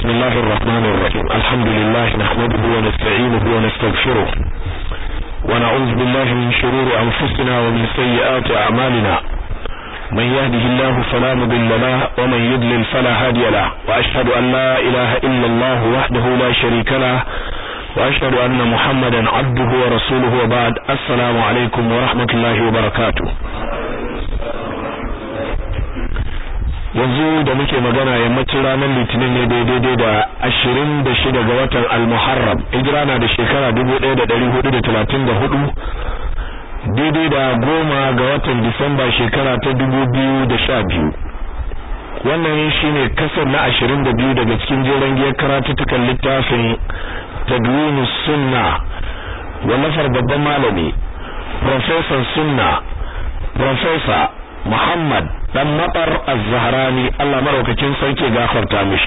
بسم الله الرحمن الرحيم الحمد لله نحمده ونستعينه ونستغفره ونعوذ بالله من شرور أنفسنا ومن سيئات أعمالنا من يهده الله فلا مضل له ومن يضلل فلا هادي له وأشهد أن لا إله إلا الله وحده لا شريك له وأشهد أن محمدا عبده ورسوله وبعد السلام عليكم ورحمة الله وبركاته yanzu da muke magana yammacin ranar litinin ne daidai da ashirin da shida ga watan al-muharram hijira na da shekara dubu ɗaya da ɗari hudu da talatin da hudu daidai da goma ga watan disamba shekara ta dubu biyu da sha biyu wannan shine kasar na ashirin da biyu daga cikin jeren giyar karatuttukan littafin tadwini sunna wallafar babban malami professor sunna professor Muhammad dan matar az-Zahrani Allah maraukakin sarki gafarta mishi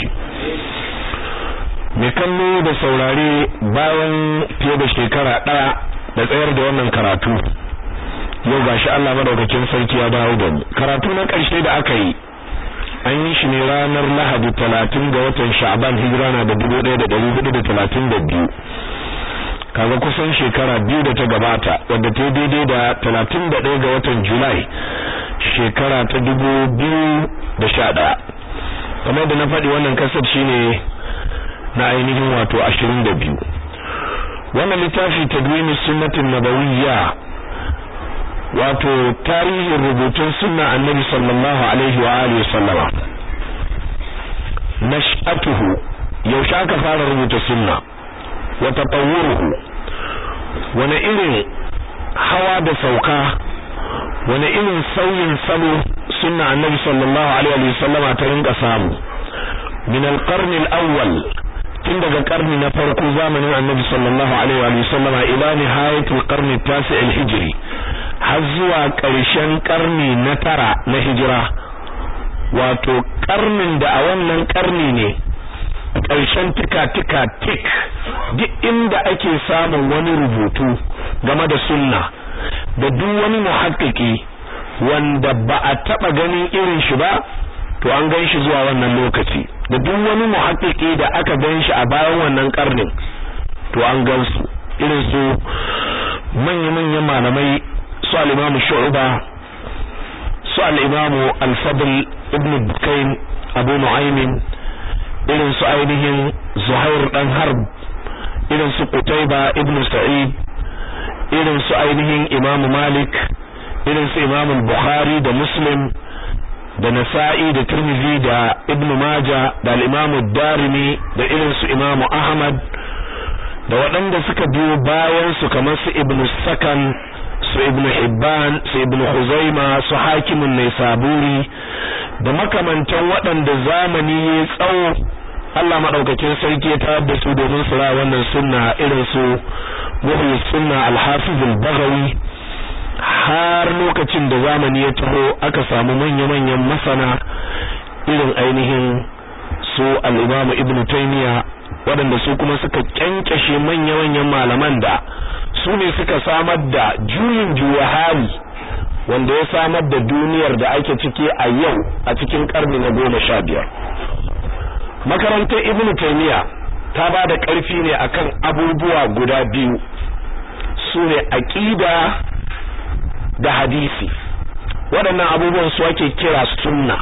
mai kallo da saurare bayan fiye da shekara ɗaya da tsayar da wannan karatu yau gashi Allah madaukakin sarki ya dawo da mu karatu na ƙarshe da aka yi an yi shi ne ranar Lahadi talatin ga watan Sha'ban hijira na da dubu ɗaya da ɗari hudu da talatin da biyu kaga kusan shekara biyu da ta gabata wadda ta daidai da talatin da ɗaya ga watan Julai shekara ta dubu biyu da sha ɗaya kamar da na faɗi wannan kasar shine na ainihin wato ashirin da biyu wannan littafi tadwini sunnatin nabawiyya wato tarihin rubutun sunna annabi sallallahu alaihi wa alihi sallama nash'atuhu yaushe aka fara rubuta sunna wa tatawwuruhu wani irin hawa da sauka wani irin sauyin salo sunna annabi sallallahu alaihi wa sallama ta rinka samu min al-qarn al-awwal tun daga karni na farko zamanin annabi sallallahu alaihi wa sallama ila nihayat al-qarn al-tasi' al-hijri har zuwa ƙarshen karni na tara na hijira wato karnin da a wannan karni ne ƙarshen tika-tika tik duk inda ake samun wani rubutu game da sunna da duk wani muhakkiki wanda ba a taba ganin irin shi ba to an gan shi zuwa wannan lokaci da duk wani muhakkiki da aka gan shi a bayan wannan karnin to an gan su irin su manya-manyan malamai su al-imamu shu'ba su al-imamu al-fadl ibn bukain abu nu'aymin irin su ainihin zuhair dan harb irin su qutayba ibn sa'id irin su ainihin Imam Malik irin su Imam Bukhari da Muslim da Nasa'i da Tirmidhi da Ibn Majah da al-Imam Darimi da irin su Imam Ahmad da waɗanda suka biyo bayan su kamar su Ibn Sakan su Ibn Hibban su Ibn Khuzaima su Hakimun Naisaburi da makamantan waɗanda zamani ya tsawo Allah madaukakin sarki ya tayar da su domin su ra wannan sunna irin su muhyi sunna al-hafiz al-baghawi har lokacin da zamani ya taho aka samu manya-manyan masana irin ainihin su al-imam ibn taymiya waɗanda su kuma suka kyankyashe manya-manyan malaman da su ne suka samar da juyin juya hali wanda ya samar da duniyar da ake ciki a yau a cikin karni na goma sha biyar makarantar ibnu taymiya ta ba da ƙarfi ne akan abubuwa guda biyu su ne aqida da hadisi waɗannan abubuwan su ake kira sunna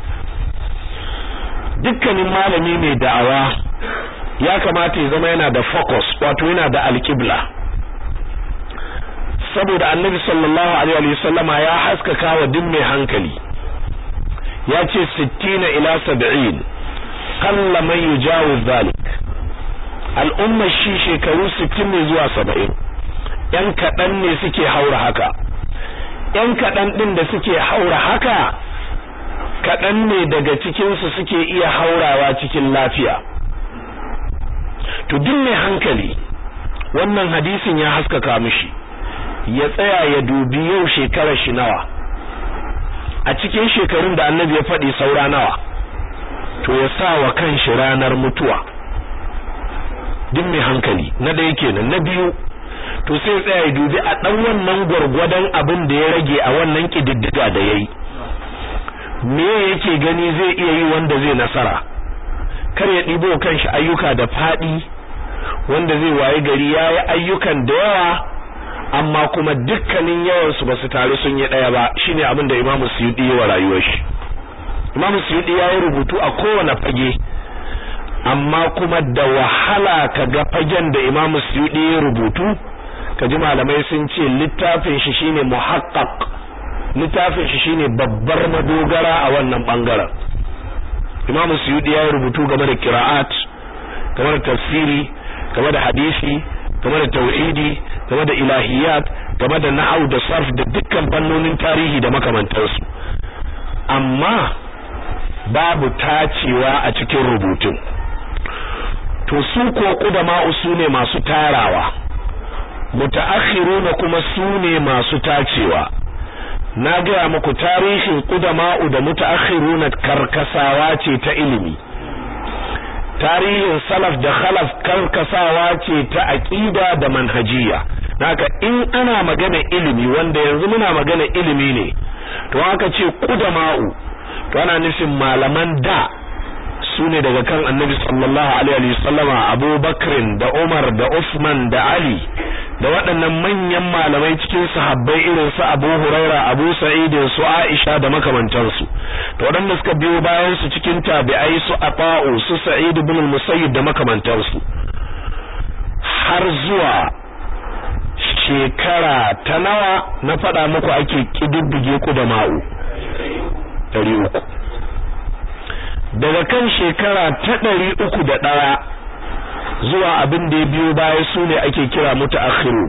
dukkanin malami mai da'awa ya kamata ya zama yana da focus wato yana da alƙibla saboda annabi sallallahu alaihi wasallama ya haskaka wa duk mai hankali ya ce 60 ila 70 kalla man yujawiz zalik al'umma shi shekaru 60 ne zuwa 70 yan kadan ne suke haura haka yan kadan din da suke haura haka kadan ne daga cikin su suke iya haurawa cikin lafiya to duk mai hankali wannan hadisin ya haskaka mishi ya tsaya ya dubi yau shekarar shi nawa a cikin shekarun da annabi ya faɗi saura nawa to ya sa wa kanshi ranar mutuwa duk mai hankali na ɗaya kenan na biyu to sai ya tsaya ya dubi a ɗan wannan gwargwadon abin da ya rage a wannan ƙididdiga da ya yi me yake gani zai iya yi wanda zai nasara kar ya ɗibo kanshi ayyuka da faɗi wanda zai waye gari ya yi ayyukan da yawa amma kuma dukkanin yawansu ba su taru sun yi ɗaya ba shine abin da imamu suyuɗi yi wa rayuwar shi imamu suyuɗi ya yi rubutu a kowane fage amma kuma da wahala ka ga fagen da imamu suyuɗi ya rubutu ka ji malamai sun ce littafin shi shine muhaqqaq littafin shi shine babbar madogara a wannan bangaren imamu suyuɗi ya yi rubutu game da qira'at game da tafsiri game da hadisi game da tauhidi game da ilahiyat game da nahau da sarf da dukkan fannonin tarihi da makamantansu amma babu tacewa a cikin rubutun to su ko kudama su ne masu tarawa mutaakhiruna kuma su ne masu tacewa na gaya muku tarihin kudama'u da mutaakhiruna karkasawa ce ta ilimi tarihin salaf da khalaf karkasawa ce ta aqida da manhajiya naka in ana magana ilimi wanda yanzu muna magana ilimi ne to haka ce kudama'u to ana nufin malaman da su ne daga kan annabi sallallahu alaihi wasallama abubakar da umar da usman da ali da waɗannan manyan malamai cikin sahabbai irin su abu huraira abu sa'id su aisha da makamantansu to waɗanda suka biyo bayan su cikin tabi'ai su ata'u su sa'id ibn al-musayyib da makamantansu har zuwa shekara ta nawa na faɗa muku ake kididdige ku da ma'u ɗari uku daga kan shekara ta ɗari uku da ɗaya zuwa abin da ya biyo baya su ne ake kira mutaakhiru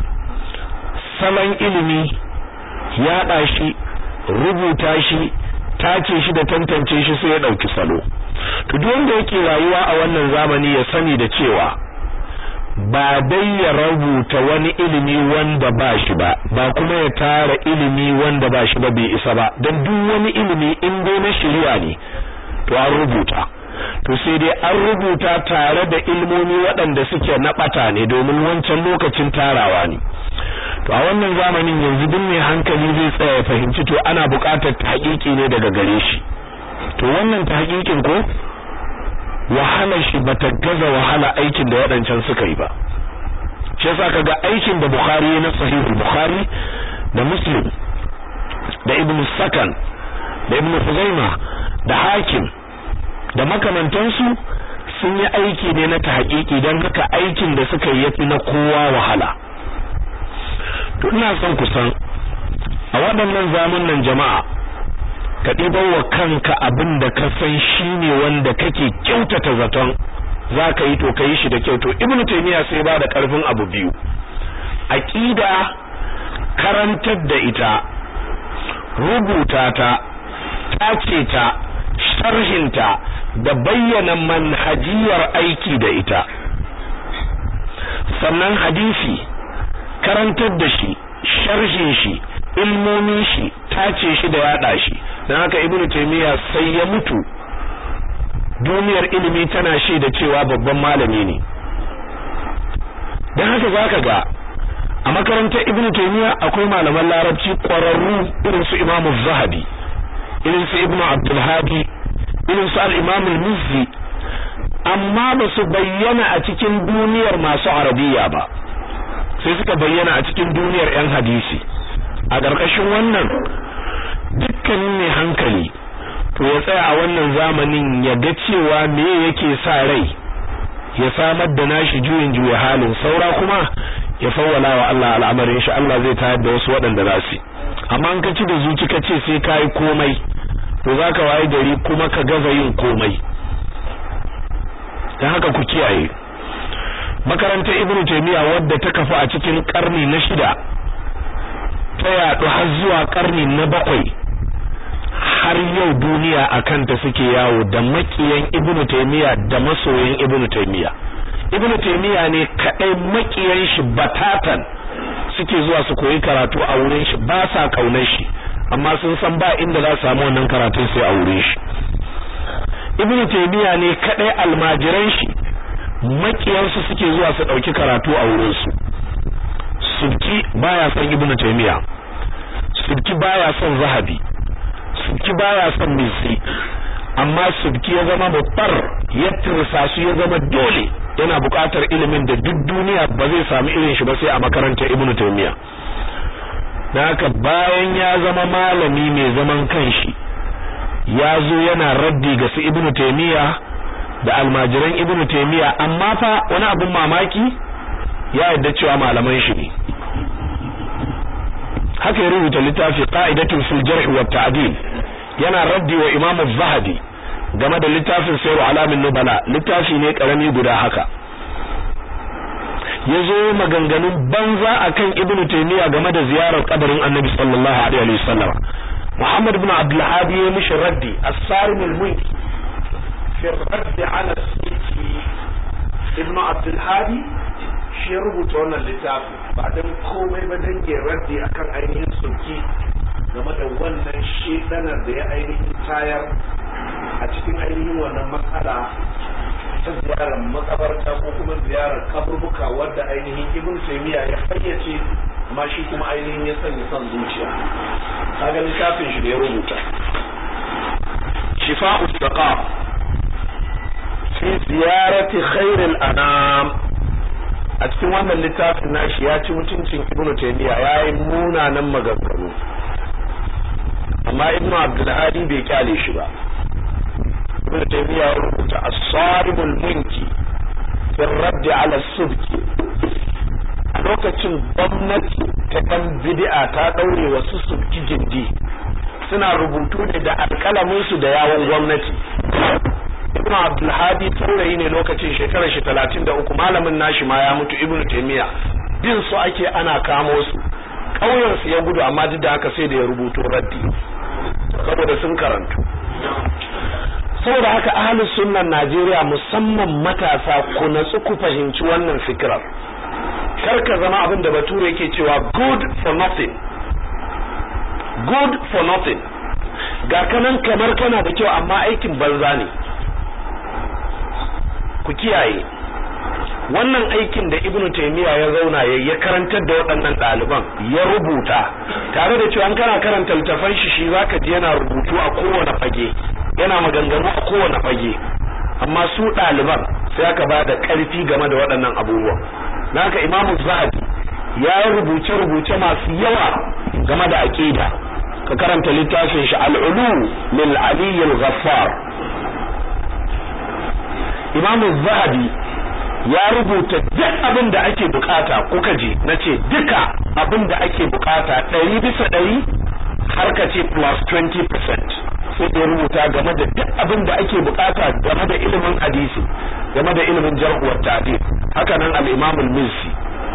salon ilimi yaɗa shi rubuta shi tace shi da tantance shi sai ya ɗauki salo to duk wanda yake rayuwa a wannan zamani ya sani da cewa ba dai ya rubuta wani ilimi wanda ba shi ba ba kuma ya tara ilimi wanda ba shi ba bai isa ba don duk wani ilimi in dai na shari'a ne to an rubuta to sai dai an rubuta tare da ilmomi waɗanda suke na ɓata ne domin wancan lokacin tarawa ne to a wannan zamanin yanzu duk mai hankali zai tsaya ya fahimci to ana buƙatar tahqiqi ne daga gare shi to wannan tahqiqin ko wahalar shi bata gaza wahala aikin da waɗancan suka yi ba shi yasa kaga aikin da Bukhari na sahihul Bukhari da Muslim da Ibn Sakan da Ibn Khuzaimah da Hakim da makamantansu sun yi aiki ne na tahqiqi don haka aikin da suka yi yafi na kowa wahala to ina son ku san a waɗannan zamanin jama'a ka ɗibar wa kanka abin da ka san shi ne wanda kake kyautata zaton za ka yi to ka yi shi da kyau to ibnu taymiya sai ba da ƙarfin abu biyu aqida karantar da ita rubuta ta tace ta sharhinta da bayyana manhajiyar aiki da ita sannan hadisi karantar da shi sharhin shi ilmomin shi tace shi da yada shi dan haka ibnu taymiya sai ya mutu duniyar ilimi tana shaida cewa babban malami ne dan haka zaka ga a makarantar ibnu taymiya akwai malaman larabci ƙwararru irin su imamu zahabi irin su ibnu abdul hadi irin su al-imam al-mizzi amma ba su bayyana a cikin duniyar masu arabiya ba sai suka bayyana a cikin duniyar yan hadisi a ƙarƙashin wannan dukkanin mai hankali to ya tsaya a wannan zamanin ya ga cewa me yake sa rai ya samar da nashi juyin juya halin saura kuma ya fawwala wa Allah al'amarin shi Allah zai tayar da wasu waɗanda za su amma an ka ci da zuci ka ce sai ka yi komai to za ka waye gari kuma ka gaza yin komai don haka ku kiyaye makarantar ibnu taymiya wadda ta kafa a cikin karni na shida ta yaɗu har zuwa karni na bakwai har yau duniya a kanta suke yawo da makiyan ibnu taymiya da masoyan ibnu taymiya ibnu taymiya ne kadai makiyan shi batatan suke zuwa su koyi karatu a wurin shi ba sa kaunar shi amma sun san ba inda za su samu wannan karatun sai a wurin shi ibnu taymiya ne kadai almajiran shi makiyan su suke zuwa su dauki karatu a wurin su subki baya son ibnu taymiya subki baya son zahabi subki baya son misi amma subki ya zama babbar ya tursa su ya zama dole yana buƙatar ilimin da duk duniya ba zai samu irin shi ba sai a makarantar Ibn Taymiyyah dan haka bayan ya zama malami mai zaman kanshi ya zo yana raddi ga su Ibn Taymiyyah da almajiran Ibn Taymiyyah amma fa wani abin mamaki ya yadda cewa malaman shi ne haka ya rubuta littafi qa'idatun fil jarh wa ta'dil yana raddi wa Imam Az-Zahabi game da littafin Sayru Alamin Nubala littafi ne karami guda haka yazo maganganun banza akan Ibn Taymiyyah game da ziyarar kabarin Annabi sallallahu alaihi wasallam Muhammad ibn Abdul Hadi ya mishi raddi as-Sarim al-Munki fi ar-radd ala as-Sufi Ibn Abdul Hadi shi ya rubuta wannan littafi ba dan komai ba dan ya raddi akan ainihin sulki game da wannan shedanar da ya ainihin tayar a cikin ainihin wannan matsala ta ziyarar makabarta ko kuma ziyarar kaburbuka wadda ainihin ibn taymiya ya fayyace amma shi kuma ainihin ya sanya son zuciya kaga littafin shi da ya rubuta shifa'u saqaf fi ziyarati khairil anam a cikin wannan littafin nashi ya ci mutuncin ibn taymiya yayi munanan maganganu amma ibn abdul hadi bai kyale shi ba ibn taymiya ya rubuta as-saribul munki fi radd ala subki a lokacin gwamnati ta dan bid'a ta daure wasu subki gindi suna rubutu ne da alkalamin su da yawon gwamnati ibn abdul hadi taurayi ne lokacin shekarar shi 33 malamin nashi ma ya mutu ibn taymiya bin su ake ana kamo su kauyen su ya gudu amma duk da haka sai da ya rubuto raddi saboda sun karantu saboda haka ahlus sunnan Najeriya musamman matasa ku natsu ku fahimci wannan fikirar kar ka zama abin da bature yake cewa good for nothing good for nothing ga kanan kamar kana da kyau amma aikin banza ne ku kiyaye wannan aikin da ibnu taymiya ya zauna ya ya karantar da waɗannan ɗaliban ya rubuta tare da cewa kana karanta littafan shi shi zaka ji yana rubutu a kowane fage yana maganganu a kowane fage amma su ɗaliban sai aka ba da ƙarfi game da waɗannan abubuwan naka imamu zahabi ya yi rubuce-rubuce masu yawa game da aƙida ka karanta littafin shi al'ulu lil aliyyil ghaffar imamu zahabi ya rubuta duk abin da ake bukata kuka je na ce duka abin da ake bukata ɗari bisa ɗari har ka ce plus 20% sai da rubuta game da duk abin da ake bukata game da ilimin hadisi game da ilimin jarhuwar ta'dil haka nan al-imam al-mizzi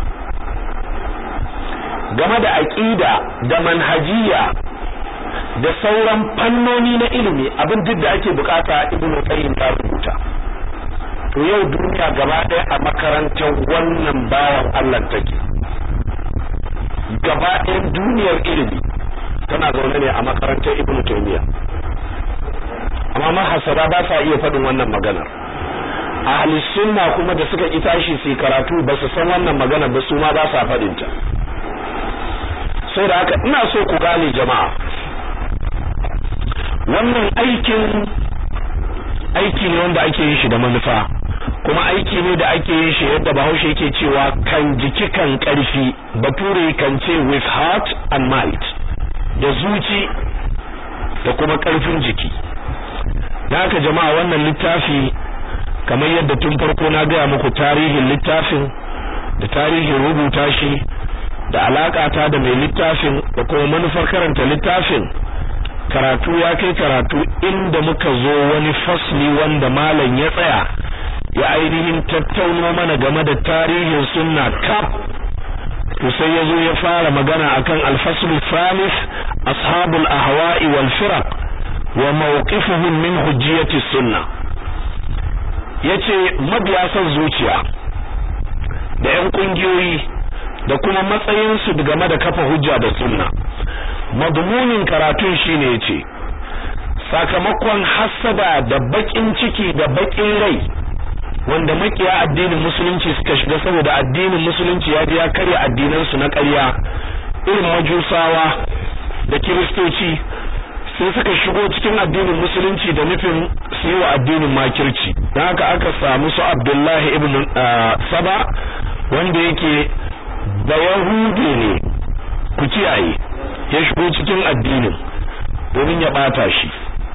game da aqida da manhajiya da sauran fannoni na ilimi abin duk da ake bukata ibnu qayyim ta rubuta to yau duniya gaba ɗaya a makarantar wannan bawan Allah take gaba ɗayan duniyar ilimi tana zaune ne a makarantar Ibn Taymiyyah amma mahasara ba sa iya faɗin wannan maganar ahli sunna kuma da suka ki tashi su karatu ba su san wannan magana ba su ma ba sa faɗin ta sai da haka ina so ku gane jama'a wannan aikin aiki ne wanda ake yin shi da manufa kuma aiki ne da ake yin shi yadda bahaushe yake cewa kan jiki kan karfi bature kan ce with heart and might da zuci da kuma karfin jiki da haka jama'a wannan littafi kamar yadda tun farko na gaya muku tarihin littafin da tarihin rubuta shi da alakata da mai littafin da kuma manufar karanta littafin karatu ya kai karatu inda muka zo wani fasli wanda malam ya tsaya ya ainihin tattauno mana game da tarihin sunna kaf to sai ya zo ya fara magana akan alfaslu thalith ashabul ahwa'i wal firaq wa mawqifuhum min hujjiyati sunna yace mabiya son zuciya da yan kungiyoyi da kuma matsayin su game da kafa hujja da sunna madmunin karatun shine yace sakamakon hasada da bakin ciki da bakin rai wanda makiya addinin musulunci suka shiga saboda addinin musulunci ya je ya karya addinan su na ƙarya irin majusawa da kiristoci sai suka shigo cikin addinin musulunci da nufin su yi wa addinin makirci don haka aka samu su abdullahi ibn saba wanda yake da yahude ne ku kiyaye ya shigo cikin addinin domin ya bata shi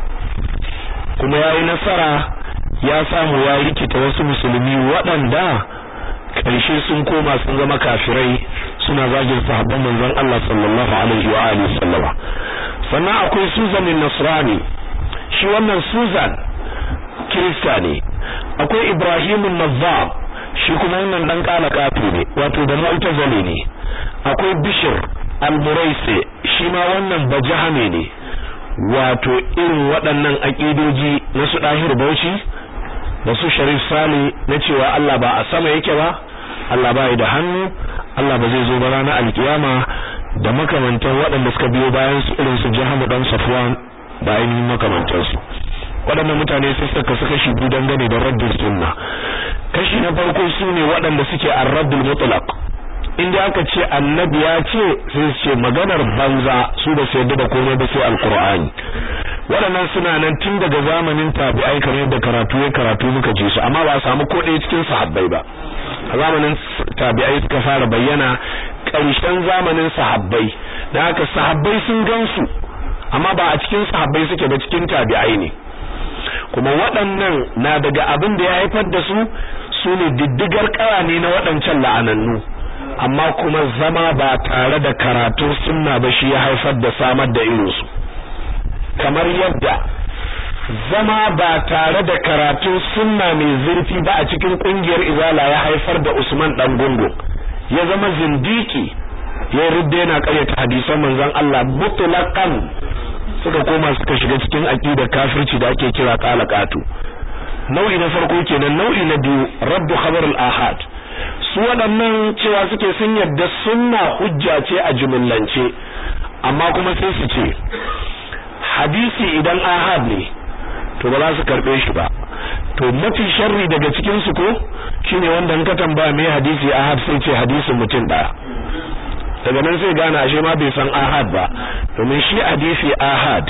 kuma ya yi nasara ya samu ya rikita wasu musulmi waɗanda ƙarshe sun koma sun zama kafirai suna zagin sahabban manzon Allah sallallahu alaihi wa alihi sallama sannan akwai Susan Nasrani shi wannan Susan Kirista ne akwai Ibrahim Nazzam shi kuma wannan dan kala kafi ne wato da mu'tazili ne akwai Bishr al-Muraisi shi ma wannan bajahame ne wato irin waɗannan aƙidoji na su ɗahir bauchi da su sharif sale na cewa Allah ba a sama yake ba Allah ba da hannu Allah ba zai zo ba ranar alkiyama da makamantan waɗanda suka biyo bayan su irin su jahamu dan safwan da ainihin makamantan su waɗannan mutane sai suka suka shi biyu dangane da raddul sunna kashi na farko su ne waɗanda suke ar-raddul mutlaq inda aka ce annabi ya ce sai su ce maganar banza su ba su yarda da komai ba sai alqur'ani waɗannan suna nan tun daga zamanin tabi'ai kamar yadda karatu ya karatu muka ji su amma ba a samu ko ɗaya cikin sahabbai ba a zamanin tabi'ai suka fara bayyana ƙarshen zamanin sahabbai da haka sahabbai sun gansu amma ba a cikin sahabbai suke ba cikin tabi'ai ne kuma waɗannan na daga abin da ya haifar da su su ne diddigar ƙara ne na waɗancan la'anannu amma kuma zama ba tare da karatun sunna ba shi ya haifar da samar da irinsu kamar yadda zama ba tare da karatun sunna mai zurfi ba a cikin kungiyar izala ya haifar da Usman dan gungu ya zama zindiki ya rudde yana karyata hadisan manzon Allah mutlaqan suka koma suka shiga cikin aqidar kafirci da ake kira qalaqatu nau'i na farko kenan nau'i na biyu raddu khabar al-ahad su waɗannan cewa suke sun yadda sunna hujja ce a jumillance amma kuma sai su ce hadisi idan ahad ne to ba za su karbe shi ba to mafi sharri daga cikin su ko shine wanda in ka tambaya me hadisi ahad sai ce hadisin mutum daya daga nan sai gane ashe ma bai san ahad ba domin shi hadisi ahad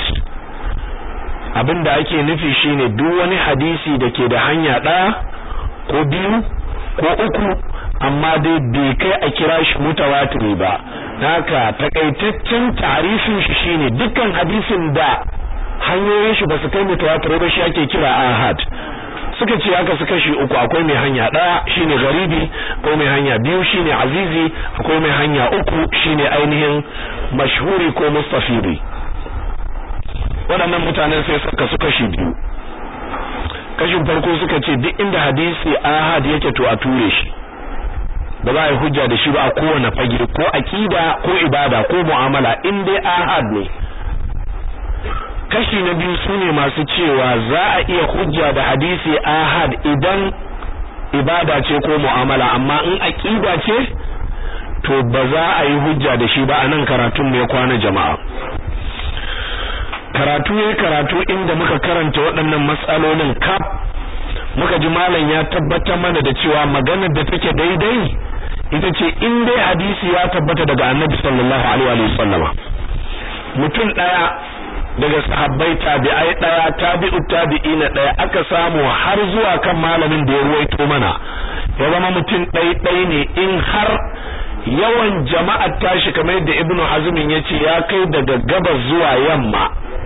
abinda ake nufi shine duk wani hadisi da ke da hanya daya ko biyu ko uku amma dai bai kai a kira shi mutawatiri ba haka takaitaccen tarifin shi shine dukkan hadisin da hanyoyin shi ba su kai mutawatir ba shi ake kira ahad suka ce haka su kashi uku akwai mai hanya ɗaya shine garibi akwai mai hanya biyu shine azizi akwai mai hanya uku shine ainihin mashhuri ko mustafidi waɗannan mutanen sai suka su kashi biyu kashin farko suka ce duk inda hadisi ahad yake to a ture shi ba za a yi hujja da shi ba a kowane fage ko aqida ko ibada ko mu'amala in dai ahad ne kashi na biyu sune masu cewa za a iya hujja da hadisi ahad idan ibada ce ko mu'amala amma in aqida ce to ba za a yi hujja da shi ba a nan karatun ne kwana jama'a karatu ya karatu inda muka karanta waɗannan matsalolin kaf muka ji malam ya tabbatar mana da cewa maganar da take daidai ita ce in dai hadisi ya tabbata daga annabi sallallahu alaihi wa sallama mutum daya daga sahabbai tabi'ai daya tabi'u tabi'ina daya aka samu har zuwa kan malamin da ya ruwaito mana ya zama mutum ɗai ɗai ne in har yawan jama'ar tashi kamar yadda ibnu hazmin ya ce ya kai daga gabas zuwa yamma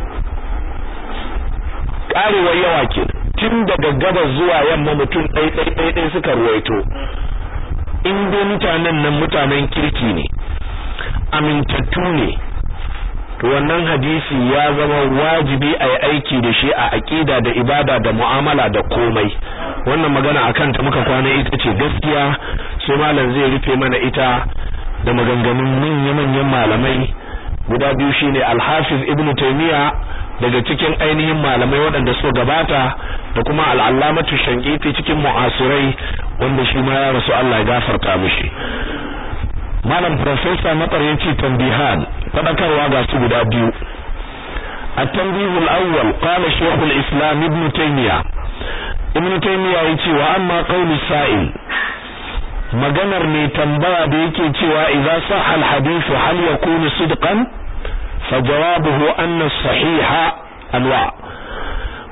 karewar yawa ke tun daga gabas zuwa yamma mutum ɗai ɗai ɗai ɗai suka ruwaito in dai mutanen nan mutanen kirki ne amintattu ne to wannan hadisi ya zama wajibi a yi aiki da shi a aƙida da ibada da mu'amala da komai wannan magana akan ta muka kwana ita ce gaskiya sai malam zai rufe mana ita da maganganun manya-manyan malamai guda biyu shine al-hafiz ibnu taymiya daga cikin ainihin malamai waɗanda suka gabata da kuma al'allamatu shankiti cikin mu'asirai wanda shi ma ya rasu Allah ya gafarta mishi malam professor matsar ya ce tambihan fadakarwa ga su guda biyu التنبيه الأول قال شيخ الإسلام ابن تيمية ابن تيمية يتي وأما قول السائل maganar mai tambaya da yake cewa idza sahha al-hadith hal yakunu sidqan fa jawabuhu anna as-sahiha anwa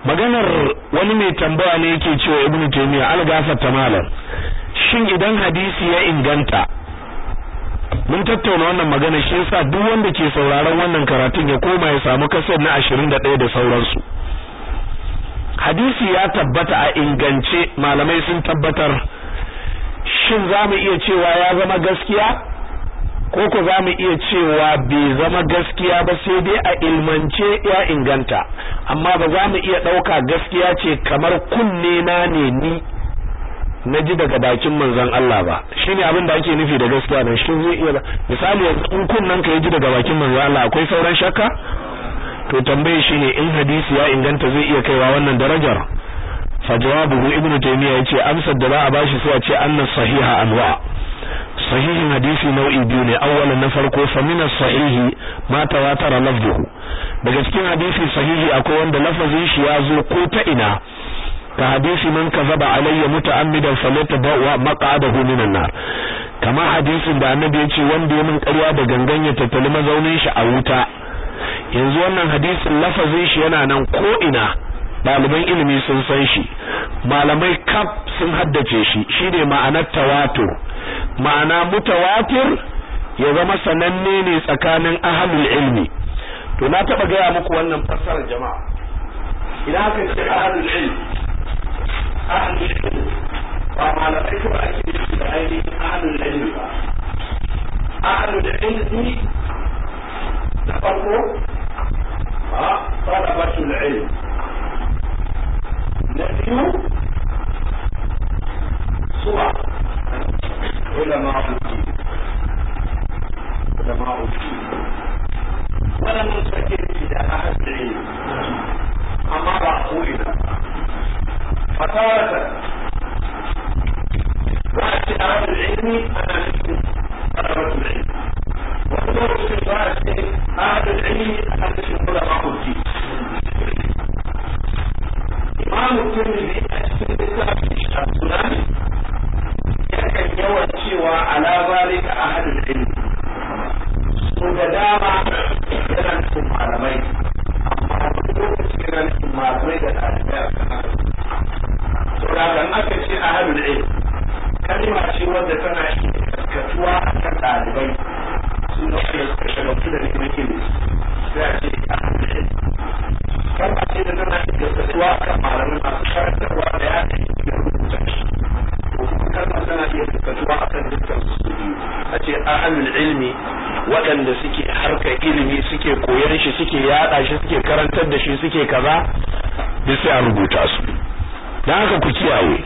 maganar wani mai tambaya ne yake cewa ibnu taymiya algafar malam shin idan hadisi ya inganta mun tattauna wannan magana shi yasa duk wanda ke sauraron wannan karatun ya koma ya samu kasar na 21 da sauransu hadisi ya tabbata a ingance malamai sun tabbatar shin zamu iya cewa ya zama gaskiya ko ko zamu iya cewa bai zama gaskiya ba sai dai a ilmance ya inganta amma ba za mu iya dauka gaskiya ce kamar kunne na ne ni na ji daga bakin manzon Allah ba shine abin da ake nufi da gaskiya nan shin zai iya misali yanzu in kunnan ka ji daga bakin manzon Allah akwai sauran shakka to tambaye shine in hadisi ya inganta zai iya kaiwa wannan darajar fa jawabuhu ibnu taymiya yace amsar da za a bashi sai a ce anna sahiha anwa sahihin hadisi nau'i biyu ne awwalan na farko fa min sahihi ma tawatara lafzuhu daga cikin hadisi sahihi akwai wanda lafazin shi ya zo ko ta ina ka hadisi man kazaba alayya muta'ammidan falyatabawa maq'adahu minan nar kama hadisin da annabi ya ce wanda ya min ƙarya da gangan ya tattali mazaunin shi a wuta yanzu wannan hadisin lafazin shi yana nan ko ina ɗaliban ilimi sun san shi malamai kaf sun haddace shi shine ma'anar tawatur ma'ana mutawatir ya zama sananne ne tsakanin ahlul ilmi to na taba gaya muku wannan fassarar jama'a idan aka ce ahlul ilmi ahlul ilmi ba malamai ko ake nufi da ainihin ahlul ilmi ba ahlul ilmi na farko a talabatul ilm na biyu suwa علماء الدين علماء الدين ولم نسكت إلى أحد العلم أما رأسولنا فتارة رأس أهل العلم أنا مثل طلبة العلم وقدر في رأس أهل العلم أنا مثل علماء الدين إمام الترمذي أسفل السنن yakan yawan cewa ala zalika ahadul ilm so da dama yana nufin malamai amma wani lokaci yana nufin malamai da ɗalibai a kan so da kan aka ce ahadul ilm kalma ce wadda tana iya gaskatuwa a kan ɗalibai su da wanda suka shagaltu da neman ilimi sai a ce ahadul ilm kalma ce da tana iya gaskatuwa a kan malamai masu karantarwa da ya ce da rubuta shi kalmar tana iya fuskatuwa akan dukkan su biyu a ce ahlul ilmi waɗanda suke harka ilimi suke koyar shi suke yada shi suke karantar da shi suke kaza duk sai a rubuta su dan haka ku kiyaye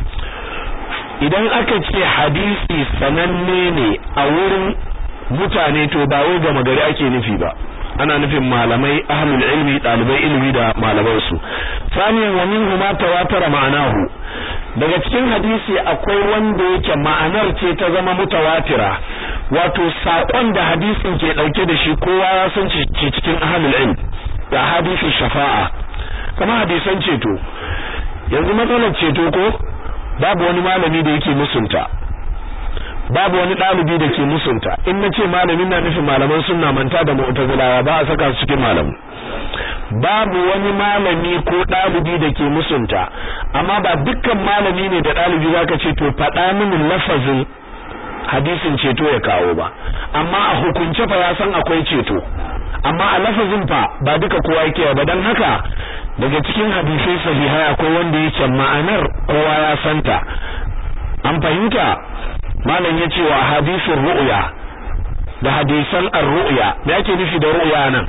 idan aka ce hadisi sananne ne a wurin mutane to ba wai gama gari ake nufi ba ana nufin malamai ahlul ilmi dalibai ilimi da malaman su saniyan wa minhu ma tawatara ma'anahu daga cikin hadisi akwai wanda yake ma'anar ce ta zama mutawatira wato sakon da hadisin ke dauke da shi kowa ya san ce cikin ahlul ilm da hadisin shafa'a kama hadisan ceto yanzu matsalar ceto ko babu wani malami da yake musunta babu wani ɗalibi da ke musunta in na ce malamin na nufin malaman sunna manta da mu'tazilawa ba a saka su cikin malamu babu wani malami ko ɗalibi da ke musunta amma ba dukkan malami ne da ɗalibi zaka ce to faɗa mini lafazin hadisin ceto ya kawo ba amma a hukunce fa ya san akwai ceto amma a lafazin fa ba duka kowa yake ba dan haka daga cikin hadisai sahihai akwai wanda yake ma'anar kowa ya santa an fahimta malam yace wa hadisin ru'ya da hadisan ar-ru'ya me yake nufi da ru'ya nan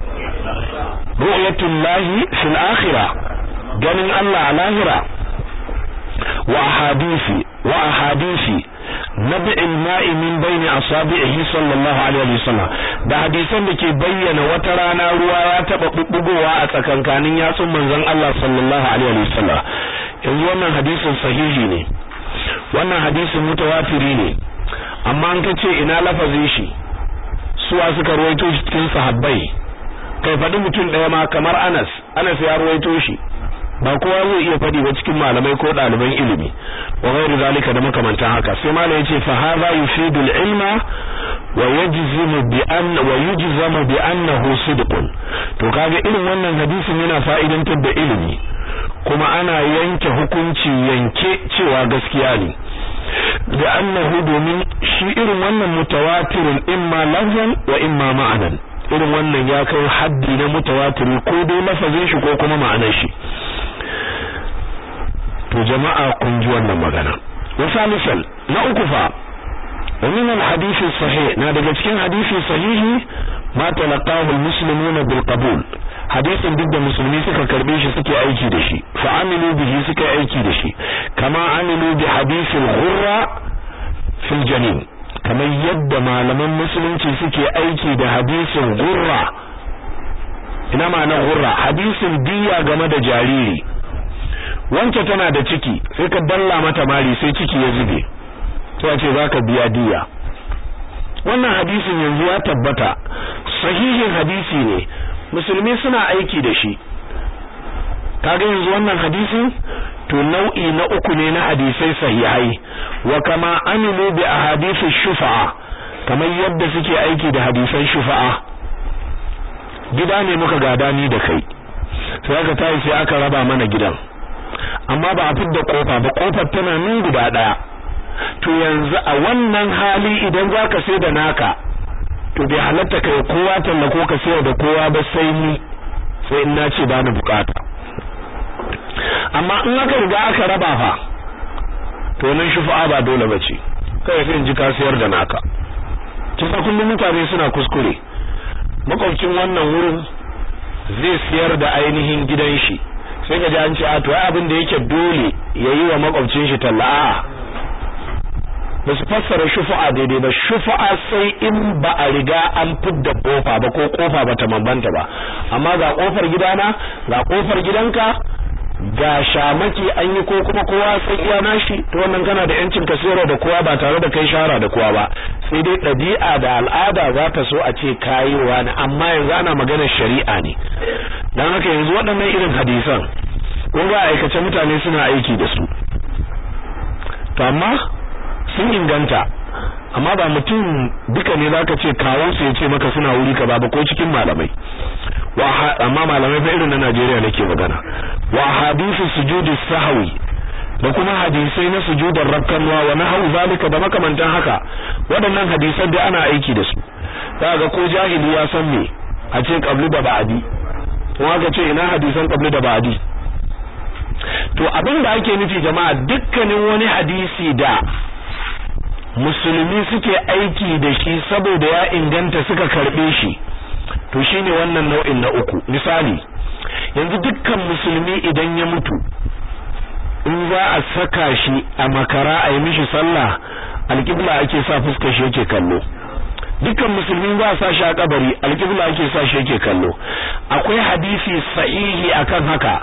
ru'yatullahi fil akhirah ganin Allah a lahira wa ahadisi wa ahadisi nabi'il ma'i min baini asabi'ihi sallallahu alaihi wasallam da hadisan da ke bayyana wata rana ruwa ya taba bubbugowa a tsakankanin yatsun manzon Allah sallallahu alaihi wasallam yanzu wannan hadisin sahihi ne wannan hadisin mutawatiri ne amma an kace ina lafazin shi suwa suka ruwaito shi cikin sahabbai kai faɗi mutum ɗaya ma kamar Anas Anas ya ruwaito shi ba kowa zai iya faɗi ba cikin malamai ko ɗaliban ilimi wa ghairu zalika da makamantan haka sai malam yace fa hadha yufidu al-ilma wa yajzimu bi anna wa yujzamu bi annahu sidqun to kaga irin wannan hadisin yana fa'idantar da ilimi kuma ana yanke hukunci yanke cewa gaskiya ne da annahu domin shi irin wannan mutawatirun imma lafzan wa imma ma'anan irin wannan ya kai haddi na mutawatiri ko dai lafazin shi ko kuma ma'anar shi to jama'a kun ji wannan magana wasa misal na uku fa wa min al-hadith sahih na daga cikin hadisi sahihi ma talaqahu al-muslimuna bil qabul hadisin duk da musulmi suka karbe shi suke aiki da shi fa amilu bihi suka aiki da shi kama amilu bi hadithil ghurra fil janin kamar yadda malaman musulunci suke aiki da hadisin ghurra ina ma'anar ghurra hadisin diya game da jariri wance tana da ciki sai ka dalla mata mari sai ciki ya zube sai ce zaka biya diya wannan hadisin yanzu ya tabbata sahihin hadisi ne musulmi suna aiki da shi kaga yanzu wannan hadisin to nau'i na uku ne na hadisai sahihai wa kama amilu bi ahadithi shufa'a kamar yadda suke aiki da hadisan shufa'a gida ne muka gada ni da kai sai aka tayi sai aka raba mana gidan amma ba a fidda kofa ba kofar tana nan guda daya to yanzu a wannan hali idan zaka sai da naka to bai halatta kai kowa talla ko ka sayar da kowa ba sai ni sai in nace ba ni bukata amma in aka riga aka raba fa to nan shufa'a ba dole bace kai sai in ji ka sayar da naka kisa kullum mutane suna kuskure makwabcin wannan wurin zai siyar da ainihin gidan shi sai ka ji an ce a to ai abin da yake dole yayi wa makwabcin shi talla a'a ba su fassara shufa'a daidai ba shufa'a sai in ba a riga an fidda kofa ba ko kofa ba ta mambanta ba amma ga kofar gidana ga kofar gidanka ga shamaki an yi ko kuma kowa sai iya nashi to wannan kana da yancin ka sayar da kowa ba tare da kai shara da kowa ba sai dai ɗabi'a da al'ada za ta so a ce kayiwa ne amma yanzu ana maganar shari'a ne dan haka yanzu waɗannan irin hadisan kun ga aikace mutane suna aiki da su to amma sun inganta amma ba mutum duka ne zaka ce kawo su yace maka suna wuri ka ba ko cikin malamai wa amma malamai fa irin na Najeriya nake magana wa hadithu sujudi sahwi da kuma hadisai na sujudar rakkanwa wa nahu zalika da makamantan haka waɗannan hadisan da ana aiki da su kaga ko jahili ya san me a ce qabli da ba'di kuma ka ce ina hadisan qabli da ba'di to abin da ake nufi jama'a dukkanin wani hadisi da musulmi suke aiki da shi saboda ya inganta suka karbe shi to shine wannan nau'in na uku misali yanzu dukkan musulmi idan ya mutu in za a saka shi a makara a yi mishi sallah alƙibla ake sa fuskar shi yake kallo dukkan musulmi za a sa shi a kabari alƙibla ake sa shi yake kallo akwai hadisi sahihi akan haka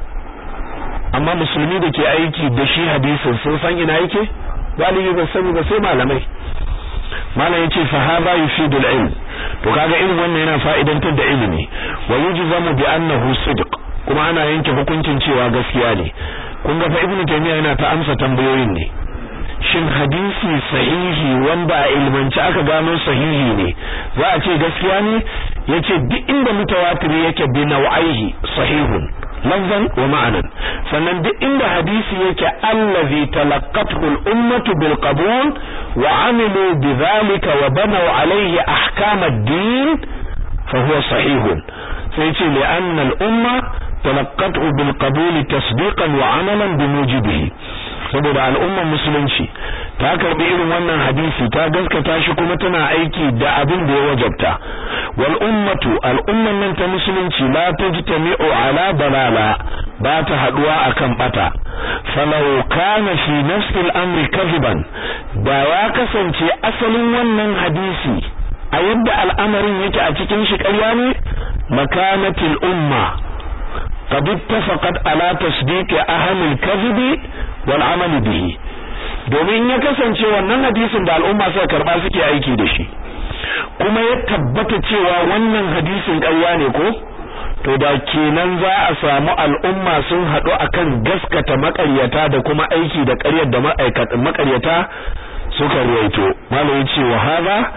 amma musulmi da ke aiki da shi hadisin sun san ina yake galibi ba sani ba sai malamai malam yace fa hadha yufidu al-ilm to kaga irin wannan yana fa'idantar da ilimi wa yujzamu bi annahu sidq kuma ana yanke hukuncin cewa gaskiya ne kun ga fa ibnu taymiya yana ta amsa tambayoyin ne shin hadisi sahihi wanda a ilmanci aka gano sahihi ne za a ce gaskiya ne yace duk inda mutawatir yake bi nau'aihi sahihun lafzan wa ma'anan sannan duk inda hadisi yake allazi talaqqathu al-ummatu bil qabul wa amilu bidhalika wa banaw alayhi ahkam ad-din fa huwa sahihun sai ce li anna al-umma talaqqathu bil qabul tasdiqan wa amalan bi mujibihi saboda al'ummar musulunci ta karbi irin wannan hadisi ta gaskata shi kuma tana aiki da abin da ya wajabta wal ummatu al'umman nan ta musulunci la tajtami'u ala dalala ba ta haduwa akan bata falau kana fi nafsi al-amri kadhiban da ya kasance asalin wannan hadisi a yadda al'amarin yake a cikin shi ƙarya ne makanatil umma قد اتفقت على تصديق أهم الكذب والعمل به domin ya kasance wannan hadisin da al'umma suka karba suke aiki da shi kuma ya tabbata cewa wannan hadisin ƙarya ne ko to da kenan za a samu al'umma sun haɗu akan gaskata maƙaryata da kuma aiki da ƙaryar da ma'aikatan maƙaryata suka ruwaito malai ce wa hadha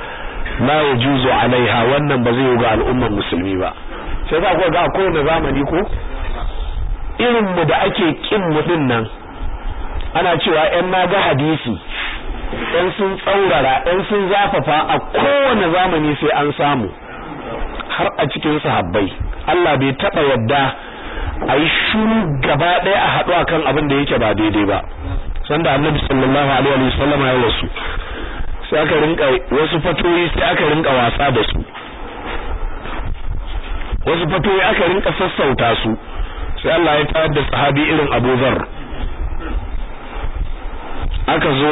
la yajuzu alaiha wannan ba zai ga al'ummar musulmi ba sai za ku ga kowane zamani ko irin mu da ake kin mu din nan ana cewa ƴan naga hadisi ɗan sun tsaurara ɗan sun zafafa a kowane zamani sai an samu har a cikin sahabbai Allah bai taɓa yadda a yi shuru gaba ɗaya a haɗu akan abin da yake ba daidai ba sanda annabi sallallahu alaihi wa sallam ya rasu sai aka rinka wasu fatoyi sai aka rinka wasa da su wasu fatoyi aka rinka sassauta su sai Allah ya tayar da sahabi irin Abu Dharr aka zo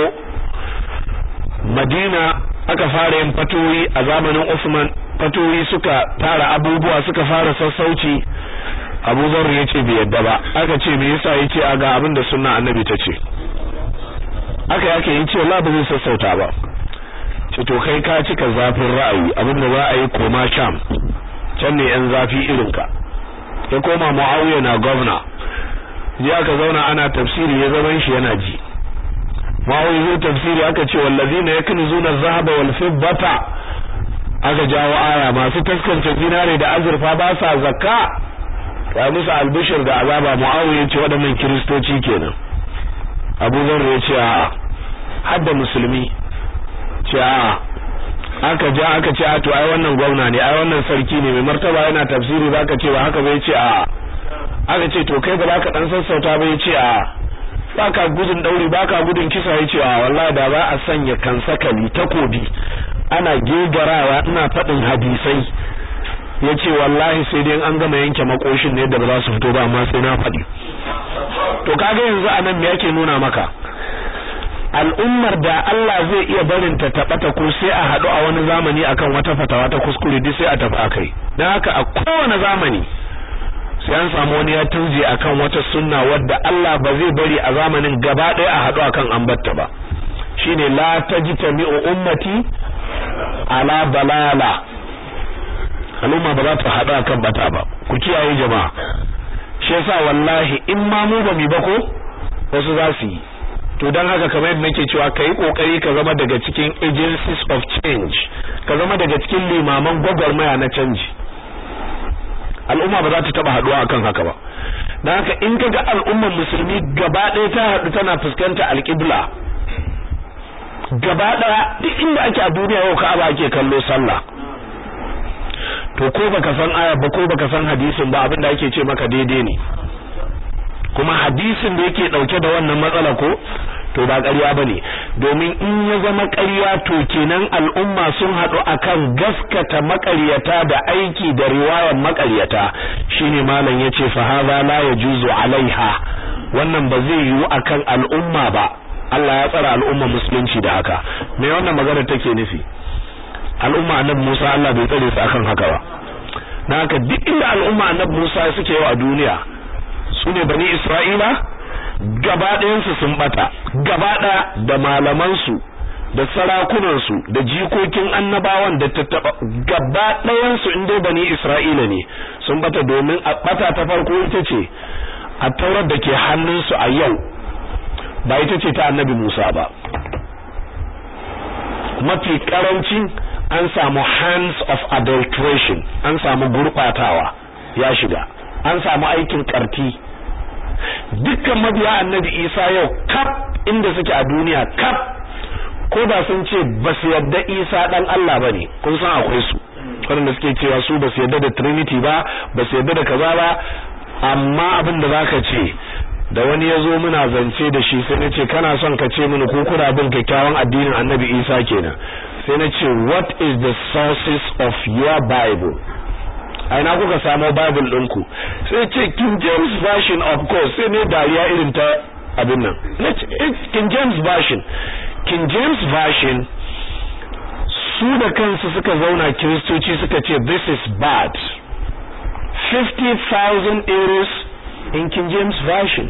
Madina aka fara yin fatoyi a zamanin Usman fatoyi suka tara abubuwa suka fara sassauci Abu Dharr ya ce bai yadda ba aka ce me yasa yace a ga abin da sunna annabi ta ce aka yake yin ce Allah ba zai sassauta ba ce to kai ka cika zafin ra'ayi abin da za a yi koma sham can ne yan zafi irin ka ya koma Muawiya na governor je aka zauna ana tafsiri ya zaman shi yana ji Muawiya zai tafsiri aka ce wallazina yaknizuna adh-dhahaba wal fiddata aka jawo aya masu taskance zinare da azurfa ba sa zakka ya musu albishir da azaba Muawiya ya ce waɗannan kiristoci kenan Abu Dharr ya ce a hadda musulmi ce a aka ja aka ce a to ai wannan gwamna ne ai wannan sarki ne mai martaba yana tafsiri zaka ce ba haka bai ce a aka ce to kai ba za ka dan sassauta ba ya ce a baka gudun dauri baka gudun kisa ya ce a wallahi da ba a sanya kansakali takobi ana gegarawa ina faɗin hadisai ya ce wallahi sai dai an gama yanke makoshin ne da ba za su fito ba amma sai na faɗi to kaga yanzu anan me yake nuna maka al'ummar da Allah zai iya barin ta tabata ko sai a haɗu a wani zamani akan wata fatawa ta kuskure duk sai a tafi akai dan haka a kowane zamani sai an samu wani ya tunje akan wata sunna wadda Allah ba zai bari a zamanin gaba ɗaya a haɗu akan ambatta ba shine la tajtami'u ummati ala balala al'umma ba za ta haɗu akan bata ba ku kiyaye jama'a shi yasa wallahi in ma mu ba mi ba ko wasu za su yi to don haka kamar yadda nake cewa kai kokari ka zama daga cikin agencies of change ka zama daga cikin limaman gwagwarmaya na canji al'umma ba za ta taba haduwa akan haka ba don haka in kaga al'ummar musulmi gaba ɗaya ta haɗu tana fuskanta alƙibla gaba ɗaya duk inda ake a duniya yau ka'aba ake kallo sallah to ko baka san aya ba ko baka san hadisin ba abin da ake ce maka daidai ne kuma hadisin da yake dauke da wannan matsala ko to ba ƙarya bane domin in ya zama ƙarya to kenan al'umma sun haɗu akan gaskata maƙaryata da aiki da riwayar maƙaryata shine malam yace fa hadha la yajuzu alaiha wannan ba zai yiwu akan al'umma ba Allah ya tsara al'umma musulunci da haka me wannan magana take nufi al'umma annabi Musa Allah bai tsare su akan haka ba na haka duk inda al'umma annabi Musa suke yau a duniya su ne bani Isra'ila gaba ɗayansu sun bata gaba ɗaya da malamansu da sarakunansu da jikokin annabawan da tattaba gaba ɗayansu in dai bani Isra'ila ne sun bata domin a bata ta farko ita ce a taurar da ke hannunsu a yau ba ita ce ta annabi Musa ba mafi karancin an samu hands of adulteration an samu gurbatawa ya shiga an samu aikin karti dukkan mabiya annabi isa yau kaf inda suke a duniya kaf ko da sun ce ba su yadda isa dan Allah bane kun san akwai su wanda suke cewa su ba su yadda da trinity ba ba su yadda da kaza ba amma abin da zaka ce da wani ya zo muna zance da shi sai na ce kana son ka ce mini ko kuna bin kyakkyawan addinin annabi isa kenan sai na ce what is the sources of your bible a ina kuka samo bible ɗinku sai ce king james version of course sai ne dariya irin ta abin nan king james version king james version su da kansu suka zauna kiristoci suka ce this is bad 50,000 euros in king james version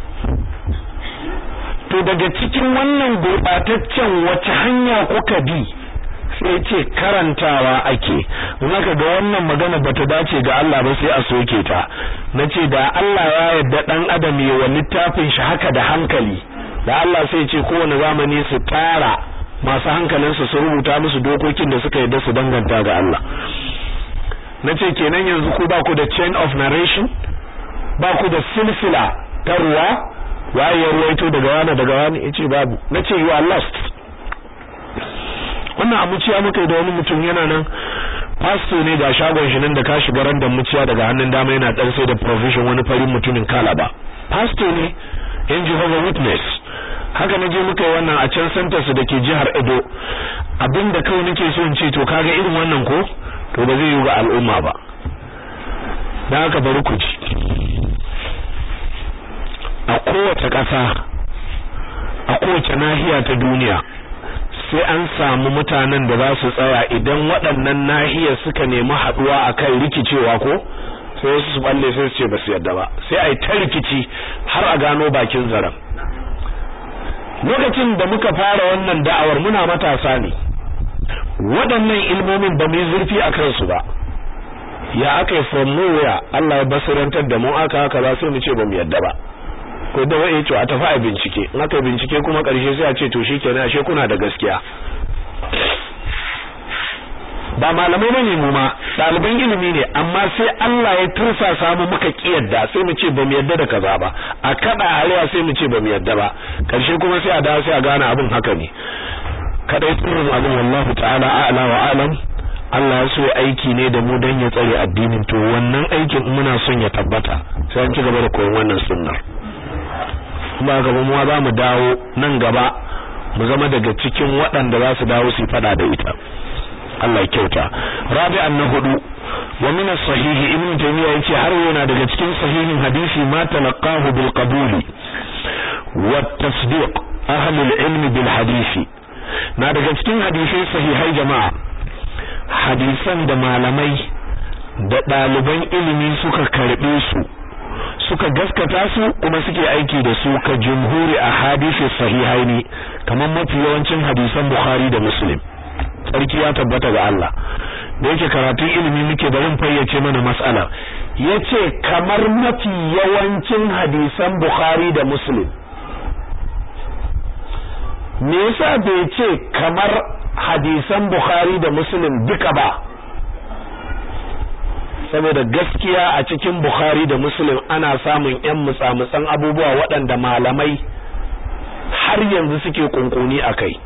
to daga cikin wannan gurɓataccen wace hanya kuka bi sai ce karantawa ake zaka ga wannan magana bata dace ga Allah ba sai a soke ta nace da Allah ya yarda dan adam ya wa littafin shi haka da hankali da Allah sai ce kowane zamani su tara masu hankalinsu su rubuta musu dokokin da suka yadda su danganta ga Allah nace kenan yanzu ku ba ku da chain of narration ba ku da silsila ta ruwa waye ya ruwaito daga wani daga wani yace babu nace you are lost wannan amuciya muka yi da wani mutum yana nan pastor ne ga shagon shi nan da ka shiga randan muciya daga hannun dama yana dan sai da provision wani farin mutumin kalaba pastor ne in Jehovah Witness haka naje muka yi wannan a can center su dake jihar Edo abinda kawai nake so in ce to kaga irin wannan ko to ba zai yi ga al'umma ba dan haka bari ku ji a kowace ƙasa a kowace nahiya ta duniya sai an samu mutanen da za su tsaya idan waɗannan nahiyar suka nemi haɗuwa akan rikicewa ko sai wasu su balle sai su ce ba su yadda ba sai a yi ta rikici har a gano bakin zaren lokacin da muka fara wannan da'awar muna matasa ne waɗannan ilmomin ba mu yi zurfi a kansu ba ya aka yi from nowhere Allah ya basirantar da mu aka haka ba sai mu ce ba mu yadda ba ko da wai to a tafi a bincike in aka bincike kuma ƙarshe sai a ce to shikenan ashe kuna da gaskiya ba malamai bane mu ma ɗaliban ilimi ne amma sai Allah ya tursa samu muka kiyarda sai mu ce bamu yadda da kaza ba a kada arewa sai mu ce bamu yadda ba karshe kuma sai a dawo sai a gane abin haka ne kadai sirrin abin wallahu ta'ala a'la wa alam Allah ya so ya aiki ne da mu dan ya tsare addinin to wannan aikin muna son ya tabbata sai an ci gaba da koyon wannan sunnar kuma gaba mu za mu dawo nan gaba mu zama daga cikin waɗanda za su dawo su fada da ita Allah ya kyauta rabi'an na hudu wa min as-sahih ibn taymiya yace har yana daga cikin sahihin hadisi ma talaqahu bil qabul wa tasdiq ahli al-ilm bil hadisi na daga cikin hadisai sahihai jama'a hadisan da malamai da ɗaliban ilimi suka karbe su suka gaskata su kuma suke aiki da su ka jumhuri a hadisi sahihaini kamar mafi yawancin hadisan bukhari da muslim sarki ya tabbata ga Allah da yake karatun ilimi muke barin fayyace mana mas'ala yace kamar mafi yawancin hadisan Bukhari da Muslim me yasa bai ce kamar hadisan Bukhari da Muslim duka ba saboda gaskiya a cikin Bukhari da Muslim ana samun ƴan mutsamutsan abubuwa waɗanda malamai har yanzu suke kunkuni akai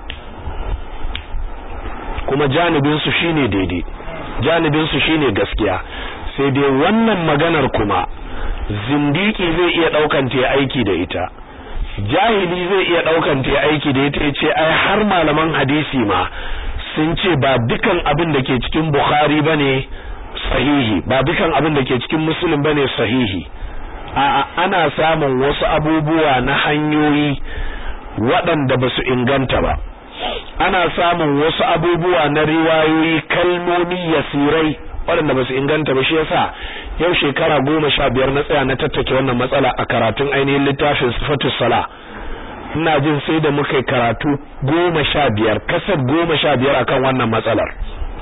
kuma janibinsu shine daidai janibinsu shine gaskiya sai dai wannan maganar kuma zindiki zai iya daukan ta aiki da ita jahili zai iya daukan ta aiki da ita yace ai har malaman hadisi ma sun ce ba dukan abin da ke cikin bukhari bane sahihi ba dukan abin da ke cikin muslim bane sahihi a ana samun wasu abubuwa na hanyoyi waɗanda ba su inganta ba ana samun wasu abubuwa na riwayoyi kalmomi yasirai waɗanda ba su inganta ba shi yasa yau shekara goma sha biyar na tsaya na tattake wannan matsala a karatun ainihin littafin sifatus sala ina jin sai da muka yi karatu goma sha biyar kasar goma sha biyar akan wannan matsalar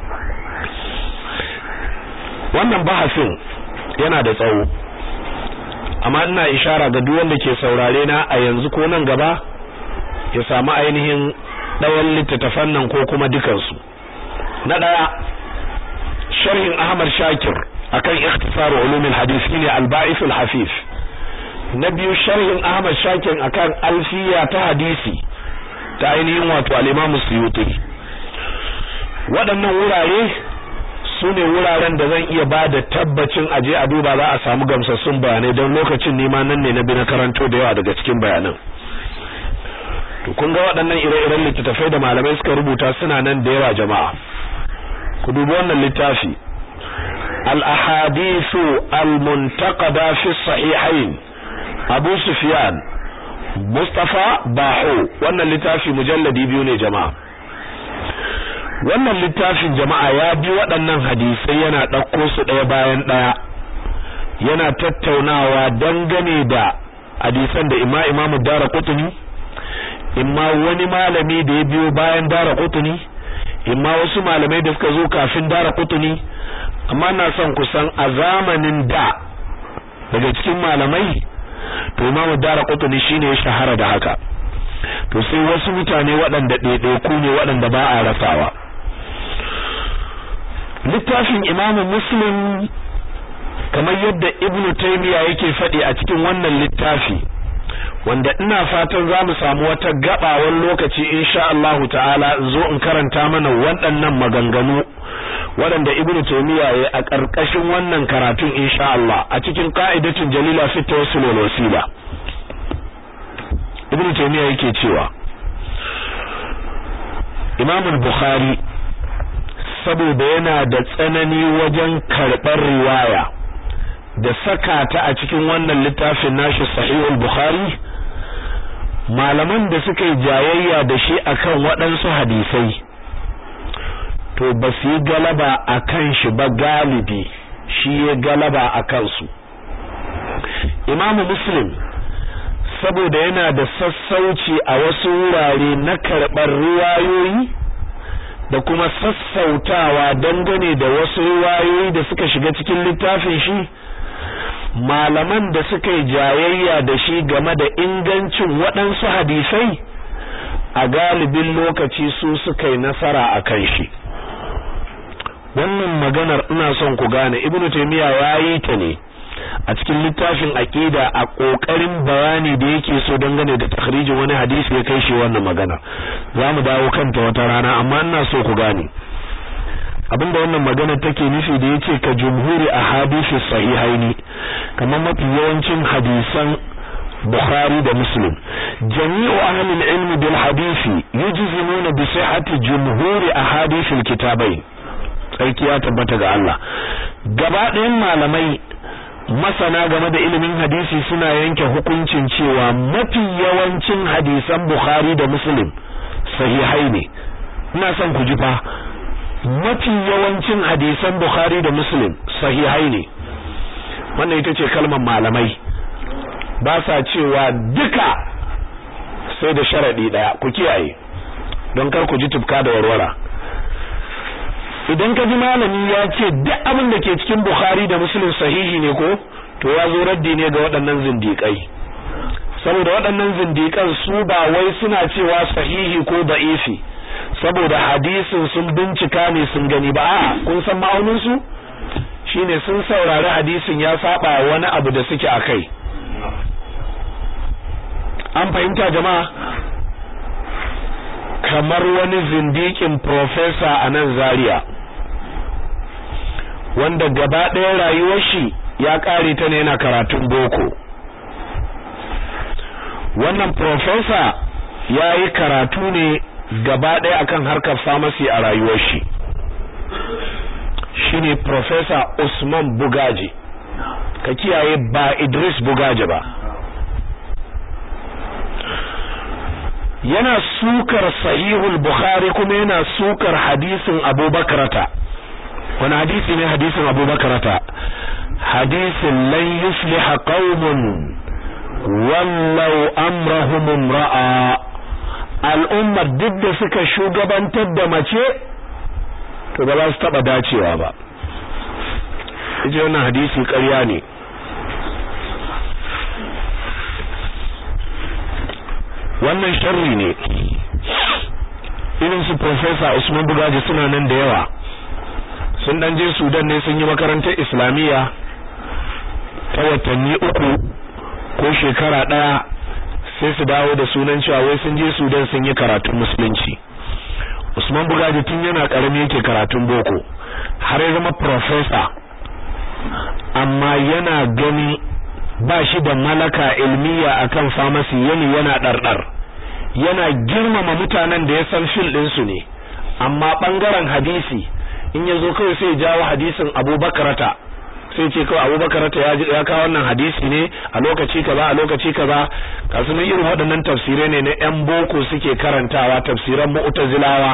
wannan bahasin yana da tsawo amma ina ishara ga duk wanda ke saurare na a yanzu ko nan gaba ya samu ainihin ɗayan littattafan nan ko kuma dukansu na ɗaya sharhin Ahmad Shakir akan ikhtisar ulumul hadith ne al-ba'ith al-hafif na biyu sharhin Ahmad Shakir akan alfiya ta hadisi ta ainihin wato al-Imam Suyuti waɗannan wurare su ne wuraren da zan iya ba da tabbacin aje a duba za a samu gamsassun bayanai don lokacin nema nan ne na bi na karanto da yawa daga cikin bayanan to kun ga waɗannan ire-iren littattafai da malamai suka rubuta suna nan da yawa jama'a ku dubi wannan littafi al-ahadithu al-muntaqada fi sahihain Abu Sufyan Mustafa Baho wannan littafi mujalladi biyu ne jama'a wannan littafin jama'a ya bi waɗannan hadisai yana ɗauko su ɗaya bayan ɗaya yana tattaunawa dangane da hadisan da ima imamu dara kutuni imma wani malami da ya biyo bayan dara kutuni imma wasu malamai da suka zo kafin dara kutuni amma na son kusan a zamanin da daga cikin malamai to imamu dara kutuni shine ya shahara da haka to to sai wasu mutane waɗanda ɗaiɗaiku ne waɗanda ba a rasawa littafin imamu muslim kamar yadda ibnu taymiya yake faɗi a cikin wannan littafi wanda ina fatan za mu samu wata gabawan lokaci insha Allahu ta'ala zo in karanta mana waɗannan maganganu waɗanda ibnu taymiya ya a ƙarƙashin wannan karatun insha Allah a cikin qa'idatun jalila fi tawassul wal wasila ibnu taymiya yake cewa Imam al-Bukhari saboda yana da tsanani wajen karɓar riwaya da saka ta a cikin wannan littafin nashi sahihul bukhari malaman da suka yi jayayya da shi akan waɗansu hadisai to ba su yi galaba a kan shi ba galibi shi ya galaba a kansu imamu muslim saboda yana da sassauci a wasu wurare na karɓar riwayoyi da kuma sassautawa dangane da wasu riwayoyi da suka shiga cikin littafin shi malaman da suka yi jayayya da shi game da ingancin waɗansu hadisai a galibin lokaci su suka yi nasara a kan shi wannan maganar ina son ku gane ibnu taymiya yayi ta ne a cikin littafin aqida a kokarin bayani da yake so dangane da takhrijin wani hadisi ya kai shi wannan magana zamu dawo kanta wata rana amma ina so ku gane abinda wannan magana take nufi da yace ka jumhuri ahadisi sahihaini kamar mafi yawancin hadisan Bukhari da Muslim jami'u ahli al-ilm bil hadisi yujzimuna bi sihhati jumhuri ahadith al-kitabain tsarki ya tabbata ga Allah gaba ɗayan malamai masana game da ilimin hadisi suna yanke hukuncin cewa mafi yawancin hadisan Bukhari da Muslim sahihai ne ina son ku ji fa mafi yawancin hadisan Bukhari da Muslim sahihai ne wannan ita ce kalmar malamai ba sa cewa duka sai da sharadi daya ku kiyaye don kar ku ji tufka da warwara idan ka ji malami ya ce duk abin da ke cikin Bukhari da Muslim sahihi ne ko to ya zo raddi ne ga waɗannan zindiƙai saboda waɗannan zindiƙan su ba wai suna cewa sahihi ko da'ifi saboda hadisin sun bincika ne sun gani ba a kun san ma'aunin su shine sun saurari hadisin ya saba wani abu da suke akai an fahimta jama'a kamar wani zindikin professor a nan Zaria wanda gaba ɗaya rayuwar shi ya ƙare ta ne yana karatun boko wannan professor ya yi karatu ne gaba ɗaya akan harkar pharmacy a rayuwar shi shine professor Usman Bugaji ka kiyaye ba Idris Bugaji ba yana sukar sahihul Bukhari kuma yana sukar hadisin Abubakarata wani hadisi ne hadisin Abubakarata hadisin lan yufliha qaumun wallau amrahum imra'a al'ummar duk da suka shugabantar da mace to ba za su taba dacewa ba ije wannan hadisi ƙarya ne wannan sharri ne irin su professor Usman Bugaji suna nan da yawa sun dan je Sudan ne sun yi makarantar Islamiyya ta watanni uku ko shekara daya sai su dawo da sunan cewa wai sun je Sudan sun yi karatun musulunci Usman Bugaji tun yana karami yake karatun boko har ya zama professor amma yana gani ba shi da malaka ilmiya akan pharmacy yani yana dardar yana girmama mutanen da ya san fil din su ne amma bangaren hadisi in yazo kawai sai jawo hadisin Abubakarata sai ce kawai Abubakarata ya ya kawo wannan hadisi ne a lokaci kaza a lokaci kaza kasu ne irin waɗannan tafsirai ne na ƴan boko suke karantawa tafsiran mu'tazilawa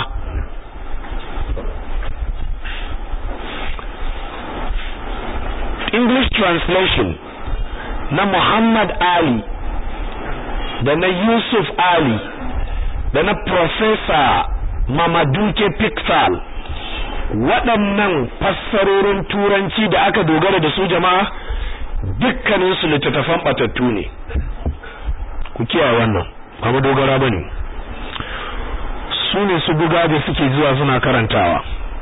English translation na Muhammad Ali da na Yusuf Ali da na Professor Mamaduke Piksal waɗannan fassarorin turanci da aka dogara da su jama'a dukkaninsu littattafan batattu ne ku kiyaye wannan ba dogara bane su ne su buga da suke zuwa suna karantawa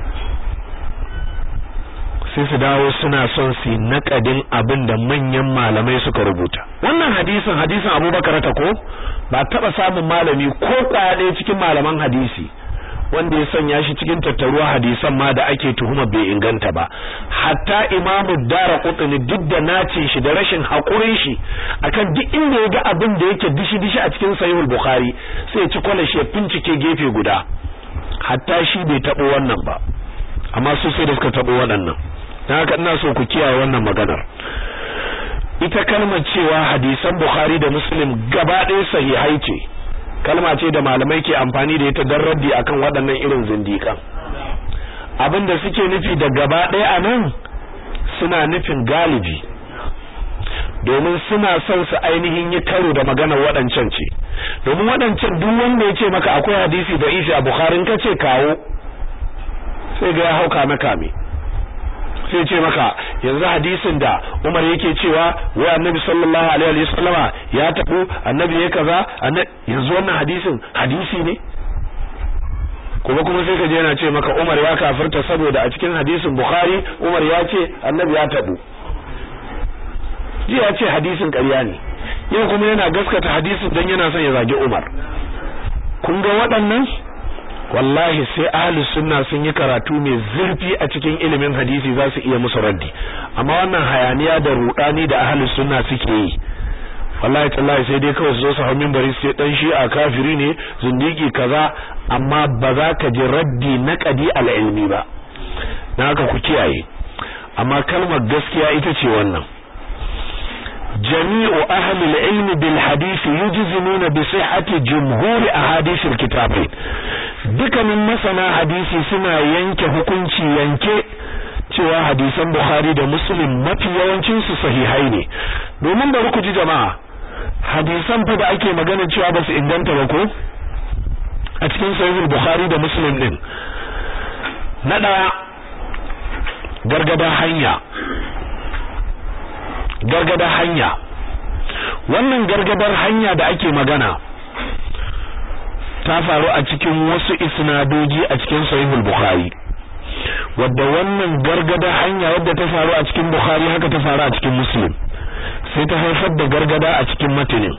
sai su dawo suna son su naƙadin abin da manyan malamai suka rubuta wannan hadisin hadisin abubakar ta ko ba taɓa samun malami ko kwaya ɗaya cikin malaman hadisi wanda ya sanya shi cikin tattaruwa hadisan ma da ake tuhuma bai inganta ba hatta imamu dara kutuni duk da nace shi da rashin haƙurin shi akan duk inda ya ga abin da yake dishi dishi a cikin sahihul bukhari sai ya ci kwalashi ya fincike gefe guda hatta shi bai taɓo wannan ba amma su sai da suka taɓo waɗannan dan haka ina so ku kiyaye wannan maganar ita kalmar cewa hadisan bukhari da muslim gaba ɗaya sahihai ce kalma ce da malamai ke amfani da ita don raddi akan waɗannan irin zindiƙan abin da suke nufi da gaba ɗaya a nan suna nufin galibi domin suna son su ainihin yi karo da maganar waɗancan ce domin waɗancan duk wanda ya ce maka akwai hadisi da isi a bukharin ka ce kawo sai ga ya hauka na kame sai ce maka yanzu hadisin da Umar yake cewa wai Annabi sallallahu alaihi wasallama ya tabu Annabi ya kaza yanzu wannan hadisin hadisi ne kuma kuma sai ka je yana ce maka Umar ya kafirta saboda a cikin hadisin Bukhari Umar ya ce Annabi ya tabu ji ya ce hadisin ƙarya ne yau kuma yana gaskata hadisin dan yana son ya zagi Umar kun ga waɗannan wallahi sai ahlus sunna sun yi karatu mai zurfi a cikin ilimin hadisi za su iya musu raddi amma wannan hayaniya da rudani da ahlus sunna suke yi wallahi tallahi sai dai kawai su zo su hau minbari su dan shi a kafiri ne zindiki kaza amma ba za ka ji raddi na qadi al ilmi ba dan haka ku kiyaye amma kalmar gaskiya ita ce wannan جميع أهل العلم بالحديث يجزمون بصحة جمهور أحاديث الكتابين dukkanin masana hadisi suna yanke hukunci yanke cewa hadisan Bukhari da Muslim mafi yawancin su sahihai ne domin bari ku ji jama'a hadisan fa da ake magana cewa ba su inganta ba ko a cikin sahihul Bukhari da Muslim din na daya gargada hanya gargada hanya wannan gargadar hanya da ake magana ta faru a cikin wasu isnadoji a cikin sahihul bukhari wadda wannan gargada hanya wadda ta faru a cikin bukhari haka ta faru a cikin muslim sai ta haifar da gargada a cikin matanin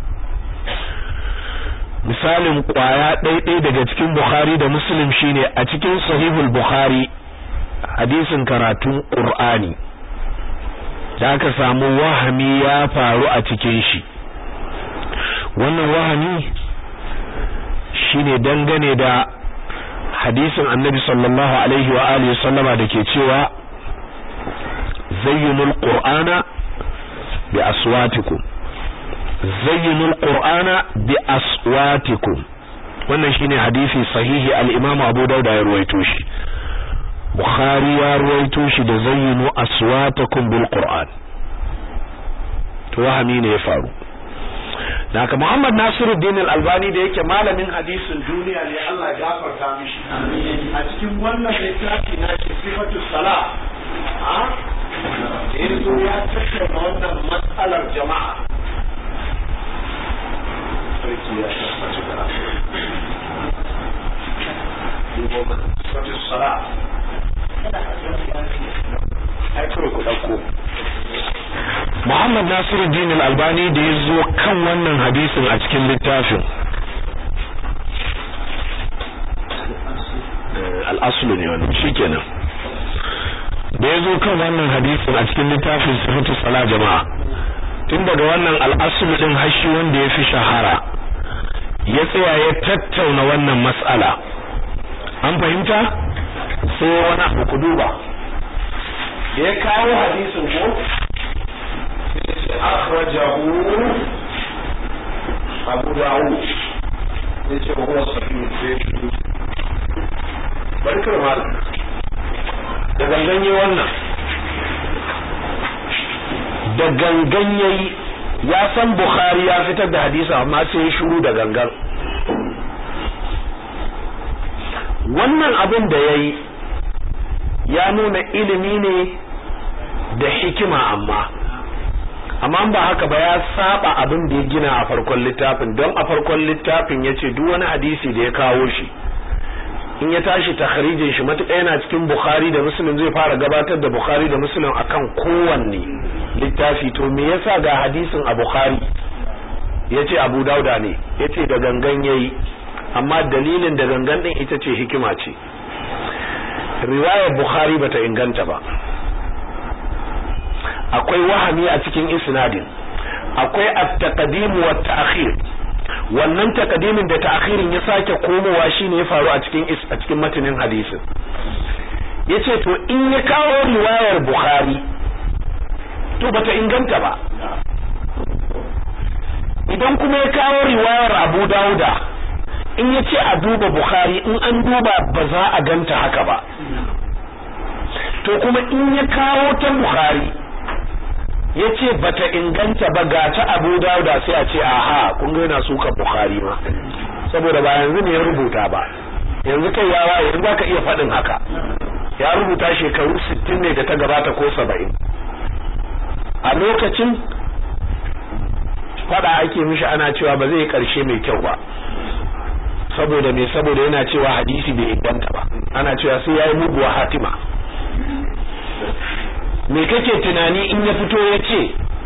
misalin kwaya ɗaiɗai daga cikin bukhari da muslim shine a cikin sahihul bukhari hadisin karatun qur'ani da aka samu wahami ya faru a cikin shi wannan wahami shine dangane da hadisin annabi sallallahu alaihi wa alihi sallama dake cewa zayyinul qur'ana bi aswatikum zayyinul qur'ana bi aswatikum wannan shine hadisi sahihi al-imam Abu Dawud ya ruwaito shi Bukhari ya ruwaito shi da zayyinu aswatakum bil Qur'an to wahami ne ya faru Naka Muhammad Nasiruddin Al-Albani da yake malamin hadisin duniya ne Allah ya gafarta mishi a cikin wannan littafi na shi sifatu salah a yanzu ya tattauna wannan matsalar jama'a sarki ya tabbata da sifatu salah Muhammad Nasiruddin Al-Albani da ya zo kan wannan hadisin a cikin littafin al-aslu ne wannan shikenan da ya zo kan wannan hadisin a cikin littafin sifatu sala jama'a tun daga wannan al-aslu din hashi wanda ya fi shahara ya tsaya ya tattauna wannan mas'ala an fahimta sai wani abu ku duba da ya kawo hadisin ko sai akhrajahu Abu Dawud yace huwa sahih sai barkar mal da gangan wannan da gangan yayi ya san Bukhari ya fitar da hadisi amma sai ya shiru da gangan wannan abin da yayi ya nuna ilimi ne da hikima amma amma ba haka ba ya saba abin da ya gina a farkon littafin don a farkon littafin ya ce duk wani hadisi da ya kawo shi in ya tashi takhrijin shi matuƙa yana cikin Bukhari da Muslim zai fara gabatar da Bukhari da Muslim akan kowanne littafi to me yasa ga hadisin a Bukhari yace Abu Dauda ne yace da gangan yayi amma dalilin da gangan din ita ce hikima ce riwayar Bukhari bata inganta ba akwai wahami a cikin isnadin akwai at-taqdim wa at-ta'khir wannan takadimin da ta'khirin ya sake komowa shine ya faru a cikin a cikin matanin hadisin yace to in ya kawo riwayar bukhari to bata inganta ba idan kuma ya kawo riwayar abu dauda in ya ce a duba bukhari in an duba ba za a ganta haka ba to kuma in ya kawo ta bukhari ya ce bata inganta ba ga ta abu dauda sai a ce aha kun ga yana suka bukhari ma saboda ba yanzu ne ya rubuta ba yanzu kai ya waye yanzu zaka iya faɗin haka ya rubuta shekaru 60 ne da ta gabata ko 70 a lokacin fada ake mishi ana cewa ba zai karshe mai kyau ba saboda me saboda yana cewa hadisi bai inganta ba ana cewa sai yayi muguwa hatima me kake tunani in ya fito ya ce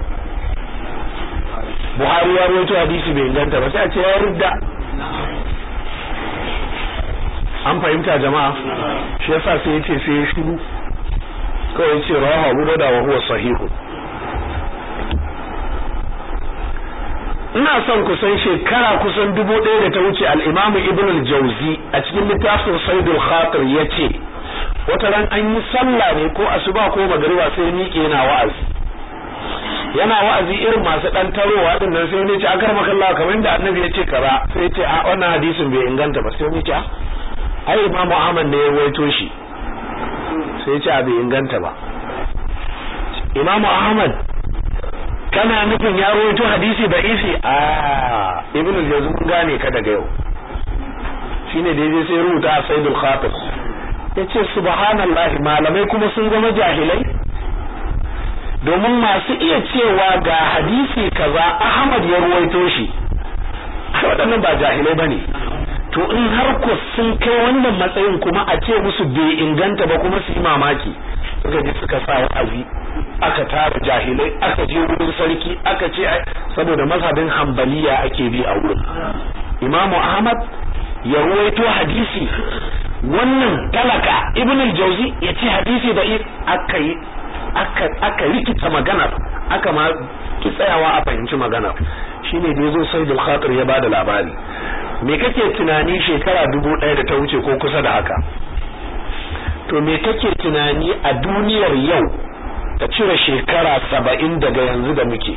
Buhari ya rawaito hadisi bai inganta ba sai a ce ya rudda an fahimta jama'a shi yasa sai ya ce sai ya shiru kawai ya ce rawahu Abu Dawud wa huwa sahihu ina son kusan shekara kusan dubu ɗaya da ta wuce al-Imam Ibn al-Jawzi a cikin littafin Saidul Khatir yace wata ran an yi sallah ne ko asuba ko magariba sai miƙe yana wa'azi yana wa'azi irin masu dan tarowa din nan sai ne ce akar makalla kamar da annabi ya ce kaza sai ya ce a wannan hadisin bai inganta ba sai ne ce ai imamu ahmad ne ya waito shi sai ya ce a bai inganta ba imamu ahmad kana nufin ya rawaito hadisi da isi a ibn al-jazm gane ka daga yau shine da yaje sai rubuta a saidul khatir yace subhanallahi malamai kuma sun zama jahilai domin masu iya cewa ga hadisi kaza Ahmad ya ruwaito shi waɗannan ba jahilai bane to in har ku sun kai wannan matsayin kuma a ce musu bai inganta ba kuma su yi mamaki suka je suka sa wa'azi aka tara jahilai aka je wurin sarki aka ce saboda mazhabin hanbaliya ake bi a wurin imamu ahmad ya ruwaito hadisi wannan talaka ibn al-jawzi ya ce hadisi da aka yi aka aka rikita maganar aka ma ki tsayawa a fahimci maganar shine da yazo sai khatir ya bada labari me kake tunani shekara dubu ɗaya da ta wuce ko kusa da haka to me kake tunani a duniyar yau ta cire shekara saba'in daga yanzu da muke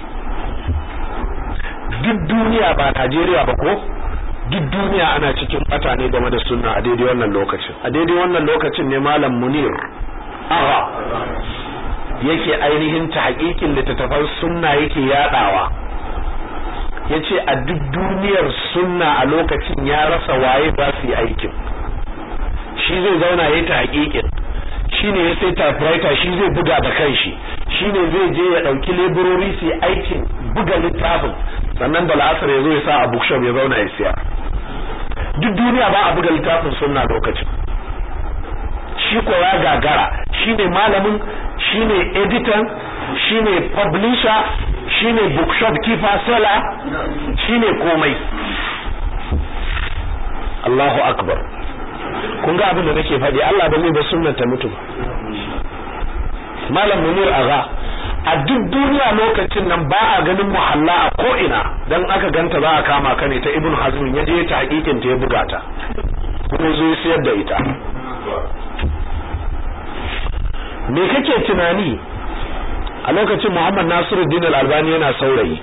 duk duniya ba Najeriya ba ko duk duniya ana cikin bata ne game da sunna a daidai wannan lokacin a daidai wannan lokacin ne malam munir aha yake ainihin tahqiqin littattafan sunna yake yadawa yace a duk duniyar sunna a lokacin ya rasa waye ba su yi aikin shi zai zauna yayi tahqiqin shine ya sai typewriter shi zai buga da kanshi shine zai je ya dauki laborori su yi aikin buga littafin sannan da la'asar ya zo ya sa a bookshop ya zauna ya siya duk duniya ba a buga littafin sunna lokacin shi ko ya gagara shine malamin shine editor shine publisher shine bookshop keeper seller shine komai Allahu akbar kun ga abin da nake faɗi Allah ba zai ba sunnar ta mutu malam munir aga a duk duniya lokacin nan ba a ganin muhalla a ko ina dan aka ganta za a kama ka ne ta ibn hazm ya je ta hakikin ta ya buga ta kuma zo ya sayar da ita me kake tunani a lokacin Muhammad Nasiruddin Al-Albani yana saurayi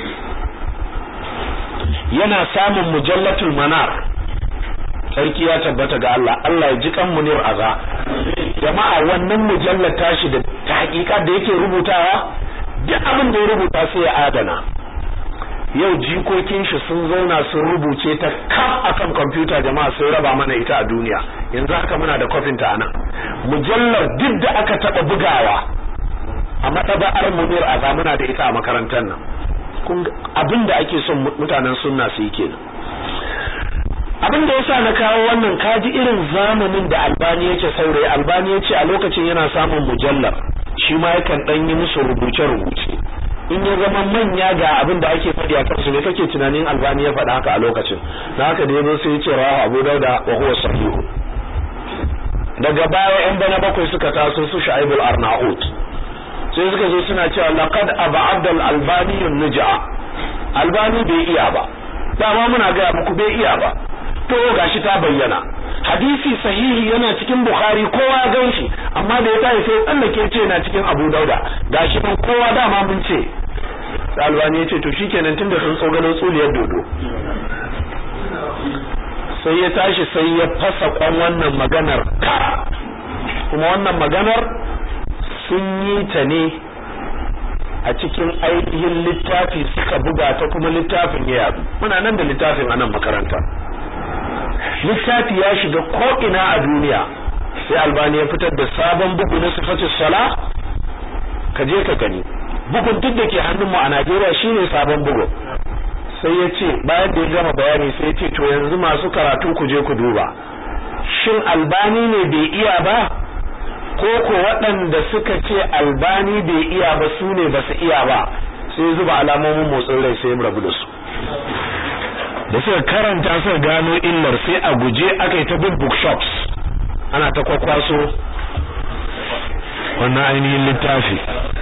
yana samun mujallatul manar sarki ya tabbata ga Allah Allah ya ji kan munir aza jama'a wannan mujallar tashi da ta hakika da yake rubutawa duk abin da ya rubuta sai ya adana yau jikokin shi sun zauna sun rubuce ta kaf akan kwamfuta jama'a sun raba mana ita a duniya yanzu haka muna da kofin ta anan mujallar duk da aka taba bugawa a mataba'ar munir aza muna da ita a makarantar nan abin da ake son mutanen sunna su yi kenan abin da yasa na kawo wannan kaji irin zamanin da albani yake saurayi albani yace a lokacin yana samun mujallar shi ma yakan dan yi musu rubuce rubuce in ya zama manya ga abin da ake faɗi a kansu ne kake tunanin albani ya faɗa haka a lokacin da haka da yazo sai ya ce rawahu abu dauda wa huwa sahihu daga baya yan bana bakwai suka taso su sha'ibul arnaut sai suka zo suna cewa laqad ab'ad al albani nujaa albani bai iya ba dama muna ga muku bai iya ba to gashi ta bayyana hadisi sahihi yana cikin bukhari kowa ya ganshi amma da ya tayi sai tsallake ce yana cikin abu dauda gashi nan kowa dama mun ce albani ya ce to shikenan tunda sun tsogalo tsuliyar dodo sai ya tashi sai ya fasa kwan wannan maganar kuma wannan maganar sun yi ta ne a cikin ainihin littafi suka buga ta kuma littafin ya yadu muna nan da littafin a nan makaranta littafi ya shiga ko'ina a duniya sai albani ya fitar da sabon bugu na sifatis sala ka je ka gani bugun duk da ke hannunmu a najeriya shine sabon bugu sai ya ce bayan da ya gama bayani sai ya ce to yanzu masu karatu ku je ku duba shin albani ne bai iya ba ko ko waɗanda suka ce albani bai iya ba su ne ba su iya ba sai zuba alamomin motsin rai sai rabu da su da suka karanta suka gano illar sai a guje aka yi ta bin bookshops ana ta kwakwaso wannan ainihin littafi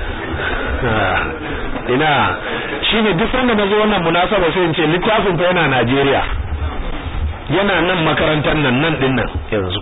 ina shine duk sanda nazo wannan munasaba sai in ce littafin fa yana Najeriya yana nan makarantar nan nan din nan yanzu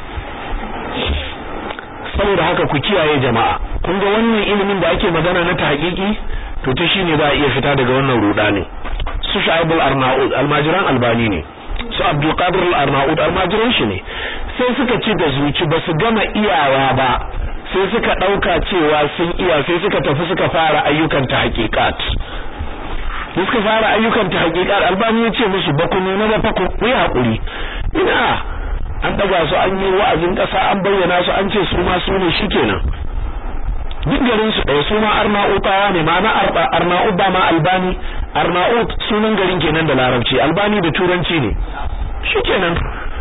saboda haka ku kiyaye jama'a kun ga wannan ilimin da ake magana na tahqiqi to ta shine za a iya fita daga wannan rudani su Shu'aib al-Arnaud almajiran albani ne su Abdul Qadir al-Arnaud almajiran shi ne sai suka ci da zuci ba su gama iyawa ba sai suka dauka cewa sun iya sai suka tafi suka fara ayyukan ta hakikat suka fara ayyukan ta hakikat albani ya ce musu ba ku nuna ba fa ku yi hakuri ina an daga su an yi wa'azin kasa an bayyana su an ce su ma su ne shikenan duk garin su ɗaya su ma arna'utawa ne ma'ana arna'ut ba ma albani arna'ut sunan garin kenan da larabci albani da turanci ne shikenan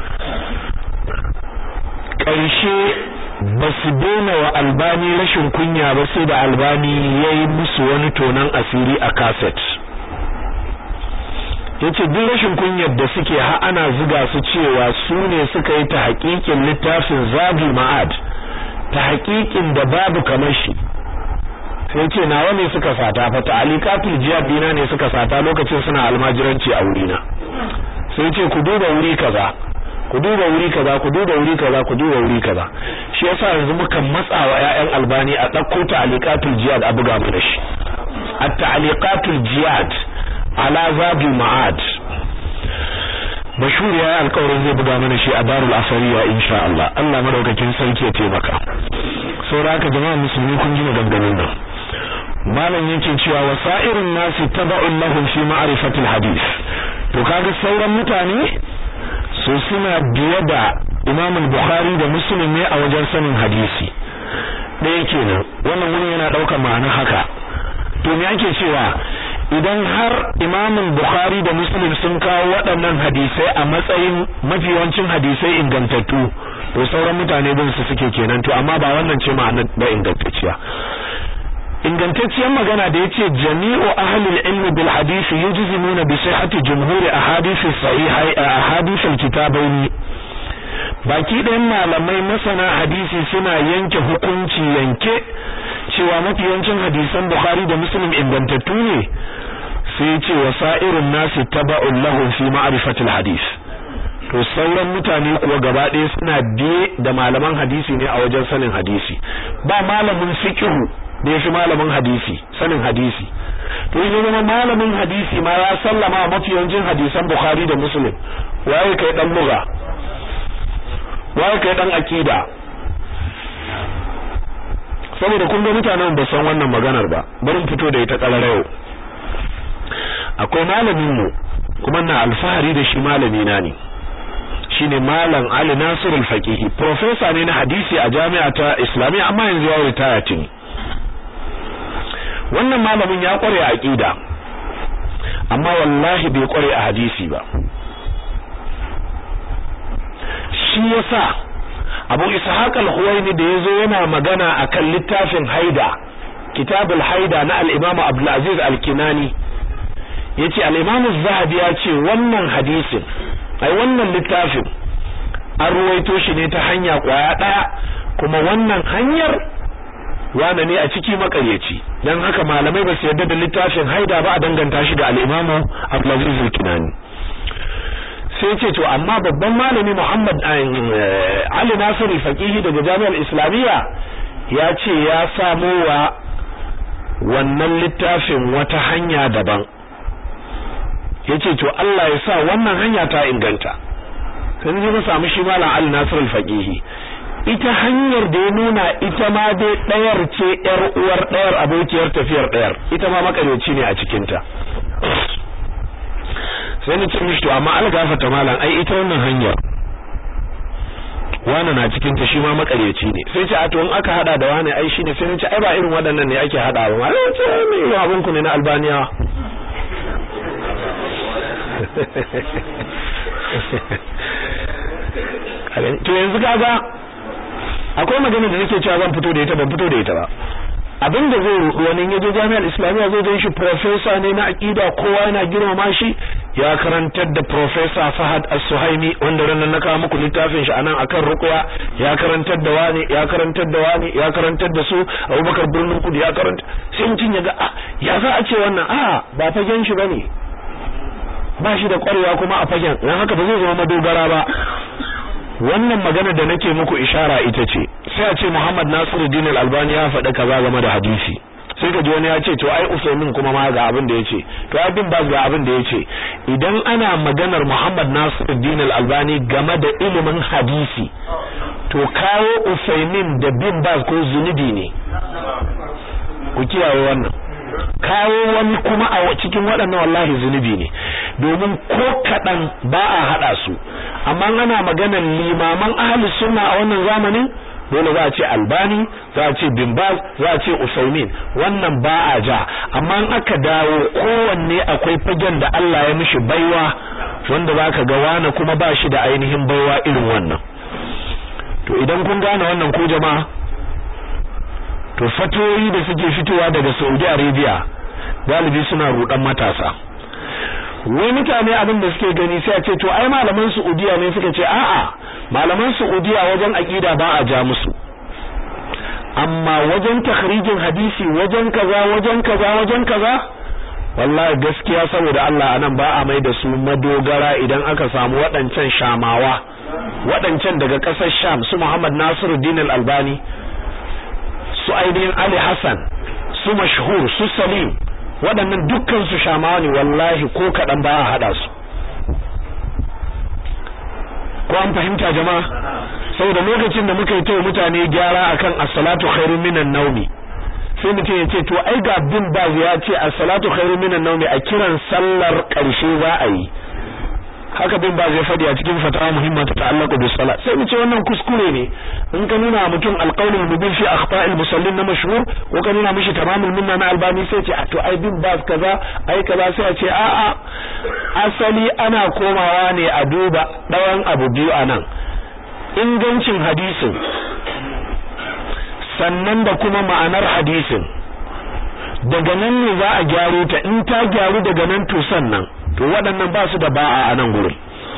ƙarshe ba su daina wa albani rashin kunya ba sai da albani ya yi musu wani tonan asiri a kaset ya ce duk rashin kunyar da suke ha ana ziga su cewa su ne suka yi ta haƙiƙin littafin zabi ma'ad ta haƙiƙin da babu kamar shi sai ce nawa ne suka sata fa ta'alikatul jihad dina ne suka sata lokacin suna almajiranci a wurina sai ce ku duba wuri kaza ku duba wuri kaza ku duba wuri kaza ku duba wuri kaza shi yasa yanzu muka matsa wa ƴaƴan albani a ɗauko ta'alikatul jihad a buga mu da shi at-ta'alikatul jihad ala zabi ma'ad mashhur ya alƙawarin zai buga mana shi a darul asariya insha Allah Allah madaukakin sarki ya taimaka saboda haka jama'a musulmi kun ji maganganun nan malam yake cewa wasa'irun nasi taba'un lahum fi ma'rifatil hadith to kaga sauran mutane su suna biye da Imam Bukhari da Muslim ne a wajen sanin hadisi ɗaya kenan wannan wurin yana ɗaukar ma'ana haka to me ake cewa idan har imamin bukhari da muslim sun kawo waɗannan hadisai a matsayin mafi yawancin hadisai ingantattu to sauran mutane bin su suke kenan to amma ba wannan ce ma'ana da ingantacciya ingantacciyar magana da yace jami'u ahli al-ilm bil hadith yujzimuna bi sihhati jumhur ahadith sahihai ahadith al-kitabaini baki ɗayan malamai masana hadisi suna yanke hukunci yanke cewa mafi yawancin hadisan Bukhari da Muslim ingantattu ne sai ce wasa'irun nasi taba'un lahum fi ma'rifatil hadith to sauran mutane kuwa gaba ɗaya suna biye da malaman hadisi ne a wajen sanin hadisi ba malamin fiqh da yafi malamin hadisi sanin hadisi to idan zama malamin hadisi ma ya sallama mafi yawancin hadisan Bukhari da Muslim waye kai dan lugha waye kai dan akida saboda kun ga mutanen ba san wannan maganar ba bari mu fito da ita karara yau akwai malamin mu kuma na alfahari da shi malami na ne shine malam Ali Nasir al-Faqihi professor ne na hadisi a jami'a ta Islamiyya amma yanzu ya retire tuni wannan malamin ya kware a aqida amma wallahi bai kware a hadisi ba shi yasa Abu Ishaq al-Huwaini da yazo yana magana akan littafin Haida Kitabul Haida na al-Imam Abdul Aziz al-Kinani yace al-Imam az-Zahabi ya ce wannan hadisin ai wannan littafin an ruwaito shi ne ta hanya kwaya daya kuma wannan hanyar wane ne a ciki makaryaci dan haka malamai ba su yarda da littafin haida ba a danganta shi ga al-Imam Abdulaziz al-Kinani sai ce to amma babban malami Muhammad Ali Nasir al-Faqihi daga Jami'ar Islamiyya ya ce ya samo wa wannan littafin wata hanya daban yace to Allah ya sa wannan hanya ta inganta sai ne samu shi malam Ali Nasir al-Faqihi ita hanyar da ya nuna ita ma dai ɗayar ce ‘yar uwar ɗayar abokiyar tafiyar ɗayar ita ma makareci ne a cikinta sai ni ce mishi to amma algafata malam ai ita wannan hanyar wani na cikinta shi ma makareci ne sai ce a to in aka hada da wani ai shine sai ni ce ai ba irin waɗannan ne ake hada ba ma ai ce me irin abun ku ne na albaniyawa to yanzu kaga akwai magana da nake cewa zan fito da ita ban fito da ita ba abin da zai rudu wani yaje jami'ar islamiyya zai gan shi professor ne na aqida kowa yana girmama shi ya karantar da professor Fahad As-Suhaimi wanda ran na kawo muku littafin shi anan akan ruqya ya karantar da wani ya karantar da wani ya karantar da su Abubakar Birnin Kudu ya karanta sai mutun ya ga ya za a ce wannan a ba fagen shi bane ba shi da kwarewa kuma a fagen dan haka ba zai zama madogara ba wannan magana da nake muku ishara ita ce sai a ce Muhammad Nasiruddin Al-Albani ya faɗa kaza game da hadisi sai ka ji wani ya ce to ai Usaimin kuma ma ga abin da yace to ai bin Baz ga abin da yace idan ana maganar Muhammad Nasiruddin Al-Albani game da ilimin hadisi to kawo Usaimin da bin Baz ko zunubi ne ku kiyaye wannan kawo wani kuma a cikin waɗannan wallahi zunubi ne domin ko kaɗan ba a haɗa su amma ana maganar limaman ahli sunna a wannan zamanin dole za a ce albani za a ce bimbaz za a ce usaimin wannan ba a ja amma in aka dawo kowanne akwai fagen da Allah ya mishi baiwa wanda za ka ga wani kuma ba shi da ainihin baiwa irin wannan to idan kun gane wannan ko jama'a to fatoyi da suke fitowa daga Saudi Arabia galibi suna rudan matasa wai mutane abin da suke gani sai a ce to ai malaman Saudiya ne suka ce a'a malaman Saudiya wajen aqida ba a ja musu amma wajen takhrijin hadisi wajen kaza wajen kaza wajen kaza wallahi gaskiya saboda Allah anan ba a mai da su madogara idan aka samu waɗancan shamawa waɗancan daga ƙasar Sham su Muhammad Nasiruddin Al-Albani su ainihin Ali Hassan su mashhur su Salim waɗannan dukkan su shamawa ne wallahi ko kaɗan ba a haɗa su ko an fahimta jama'a saboda lokacin da muka yi ta mutane gyara akan as-salatu khairun minan nawmi sai mutum ya ce to ai ga bin ba ya ce as-salatu khairun minan nawmi a kiran sallar ƙarshe za a yi haka bin ba zai fadi a cikin fatawa muhimma ta ta'allaqu bis salat sai mu ce wannan kuskure ne in ka nuna mutum alqaulul mubin fi akhta'il musallin na mashhur ko ka nuna mishi tamamul minna na albani sai ce to ai bin ba kaza ai kaza sai a ce a a asali ana komawa ne a duba dawan abu biyu anan ingancin hadisin sannan da kuma ma'anar hadisin daga nan ne za a gyaro ta in ta gyaru daga nan to sannan to waɗannan ba su da ba'a a nan gurin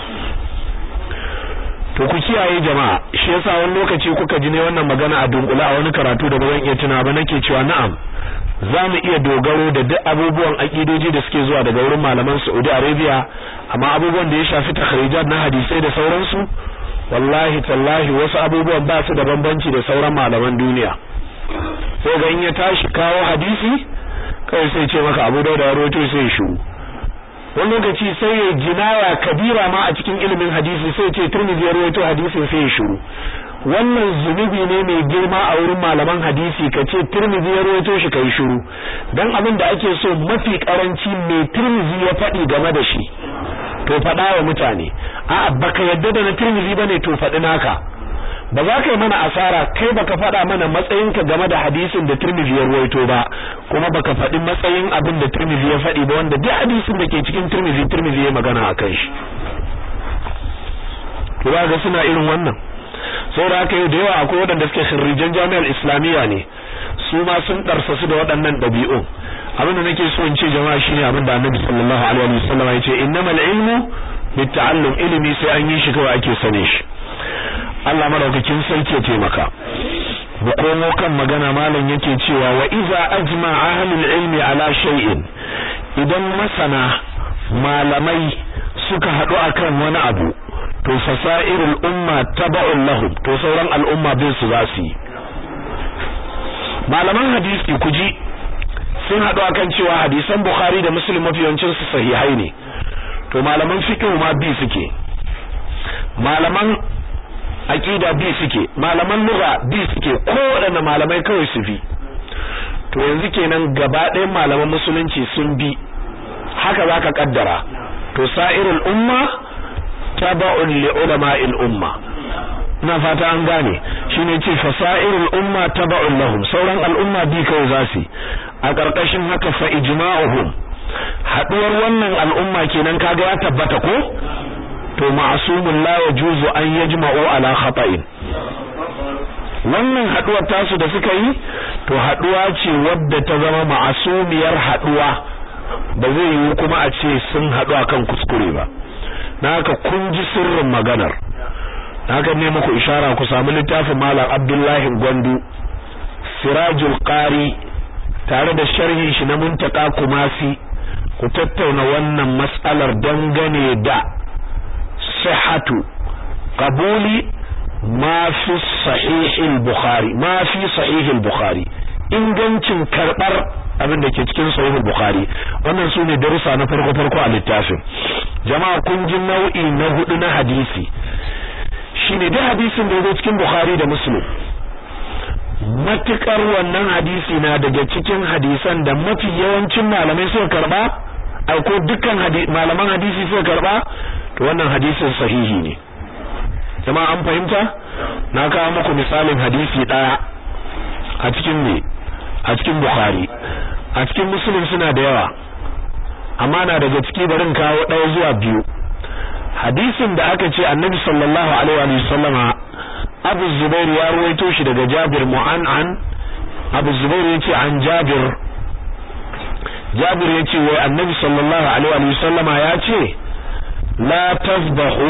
to ku kiyaye jama'a shi yasa wani lokaci kuka ji ne wannan magana a dunkula a wani karatu da ba zan iya tuna ba nake cewa na'am za mu iya dogaro da duk abubuwan akidoji da suke zuwa daga wurin malaman Saudi Arabia amma abubuwan da ya shafi takhrijat na hadisai da sauransu wallahi tallahi wasu abubuwan ba su da bambanci da sauran malaman duniya sai ga in ya tashi kawo hadisi kai sai ce maka Abu Dawud ya rawaito sai shiru wani lokaci sai ya jinaya kabira ma a cikin ilimin hadisi sai ce Tirmidhi ya rawaito hadisin sai ya shiru wannan zunubi ne mai girma a wurin malaman hadisi ka ce Tirmidhi ya rawaito shi kai shiru dan abin da ake so mafi karanci mai Tirmidhi ya faɗi game da shi to faɗa wa mutane a'a baka yadda da na Tirmidhi bane to faɗi naka ba za ka yi mana asara kai baka faɗa mana matsayinka game da hadisin da Tirmidhi ya ruwaito ba kuma baka faɗi matsayin abin da Tirmidhi ya faɗi ba wanda duk hadisin da ke cikin Tirmidhi Tirmidhi ya magana akan shi to ba ga suna irin wannan saboda haka yau da yawa akwai waɗanda suke khirrijan jami'ar islamiyya ne su ma sun ɗarsa su da waɗannan ɗabi'un abin da nake so in ce jama'a shine abin da annabi sallallahu alaihi wasallam ya ce innamal ilmu bitta'allum ilimi sai an yi shi kawai ake sane shi Allah madaukakin sarki ya taimaka mu komo kan magana malam yake cewa wa iza ajma ahlul ilmi ala shay'in idan masana malamai suka haɗu akan wani abu to fasairul umma taba'un lahum to sauran al'umma bin su za su yi malaman hadisi kuji sun haɗu akan cewa hadisan bukhari da muslim mafiyancin su sahihai ne to malaman fiqh ma bi suke malaman aqida bi suke malaman lugha bi suke kowaɗanne malamai kawai su bi to yanzu kenan gaba ɗayan malaman musulunci sun bi haka zaka kaddara to sa'irul umma taba'un li ulama'il umma ina fata an gane shine ce fasairul umma taba'un lahum sauran al'umma bi kawai zasu a karkashin haka fa ijma'uhum haduwar wannan al'umma kenan kaga ya tabbata ko to ma'sumun la yajuzu an yajma'u ala khata'in wannan haduwar tasu da suka yi to haduwa ce wadda ta zama ma'asumiyar haduwa ba zai yi kuma a ce sun hadu akan kuskure ba na haka kun ji sirrin maganar haka ne muku ishara ku samu littafin malam Abdullahi Gwandu Sirajul Qari tare da sharhin shi na Muntaka Kumasi ku tattauna wannan mas'alar dangane da sihhatu qabuli ma fi sahih al-Bukhari ma fi sahih al-Bukhari ingancin karbar abin da ke cikin sahih al-Bukhari wannan sune darussa na farko farko a littafin jama'a kun ji nau'i na hudu na hadisi shine da hadisin da yake cikin Bukhari da Muslim matukar wannan hadisi na daga cikin hadisan da mafi yawancin malamai suka karba ai ko dukkan malaman hadisi suka karba to wannan hadisin sahihi ne jama'a an fahimta na kawo muku misalin hadisi daya a cikin ne a cikin Bukhari a cikin Muslim suna da yawa amma na daga ciki barin kawo ɗaya zuwa biyu hadisin da aka ce annabi sallallahu alaihi wa sallama abu zubair ya ruwaito shi daga jabir mu'an'an abu zubair yace an jabir jabir yace wai annabi sallallahu alaihi wa sallama ya ce la tazbahu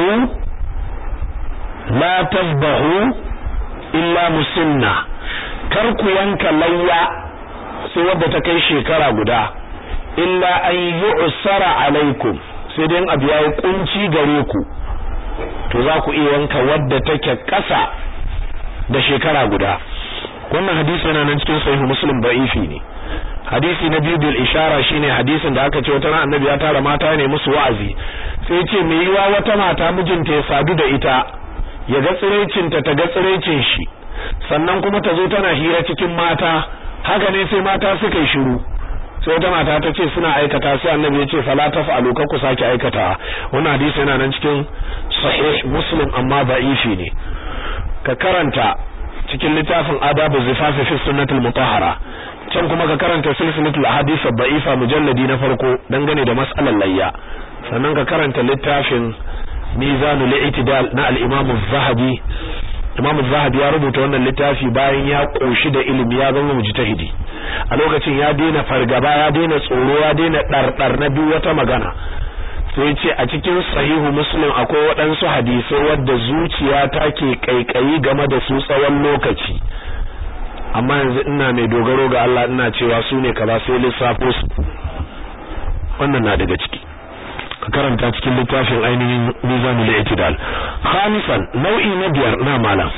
la tazbahu illa musinna kar ku yanka layya sai wadda ta kai shekara guda illa an yu'sara alaikum sai dai abu yayi kunci gare ku to za ku iya yanka wadda take kasa da shekara guda wannan hadisi yana nan cikin sahih muslim da'ifi ne hadisi na biyu bil ishara shine hadisin da aka ce wata ran annabi ya tara mata ne musu wa'azi sai ce me yiwa wata mata mijinta ya sadu da ita ya ga tsirecinta ta ga tsirecin shi sannan kuma ta zo tana hira cikin mata haka ne sai mata suka yi shiru sai wata mata ta ce suna aikata sai annabi ya ce fala taf'alu kar ku sake aikata wannan hadisi yana nan cikin sahih muslim amma da'ifi ne ka karanta cikin littafin adabu zifafi fi sunnatul mutahhara can kuma ka karanta silsilatul ahadith da'ifa mujalladi na farko dangane da mas'alar layya sannan ka karanta littafin mizanul i'tidal na al-imam az-zahabi imam az-zahabi ya rubuta wannan littafi bayan ya koshi da ilimi ya zama mujtahidi a lokacin ya daina fargaba ya daina tsoro ya daina dardar na duk wata magana sai ce a cikin sahihu muslim akwai waɗansu hadisai wadda zuciya ta ke kaikayi game da su tsawon lokaci amma yanzu ina mai dogaro ga Allah ina cewa su ne kaza sai lissafo su wannan na daga ciki ka karanta cikin littafin ainihin mizanul i'tidal khamisan nau'i na biyar na malam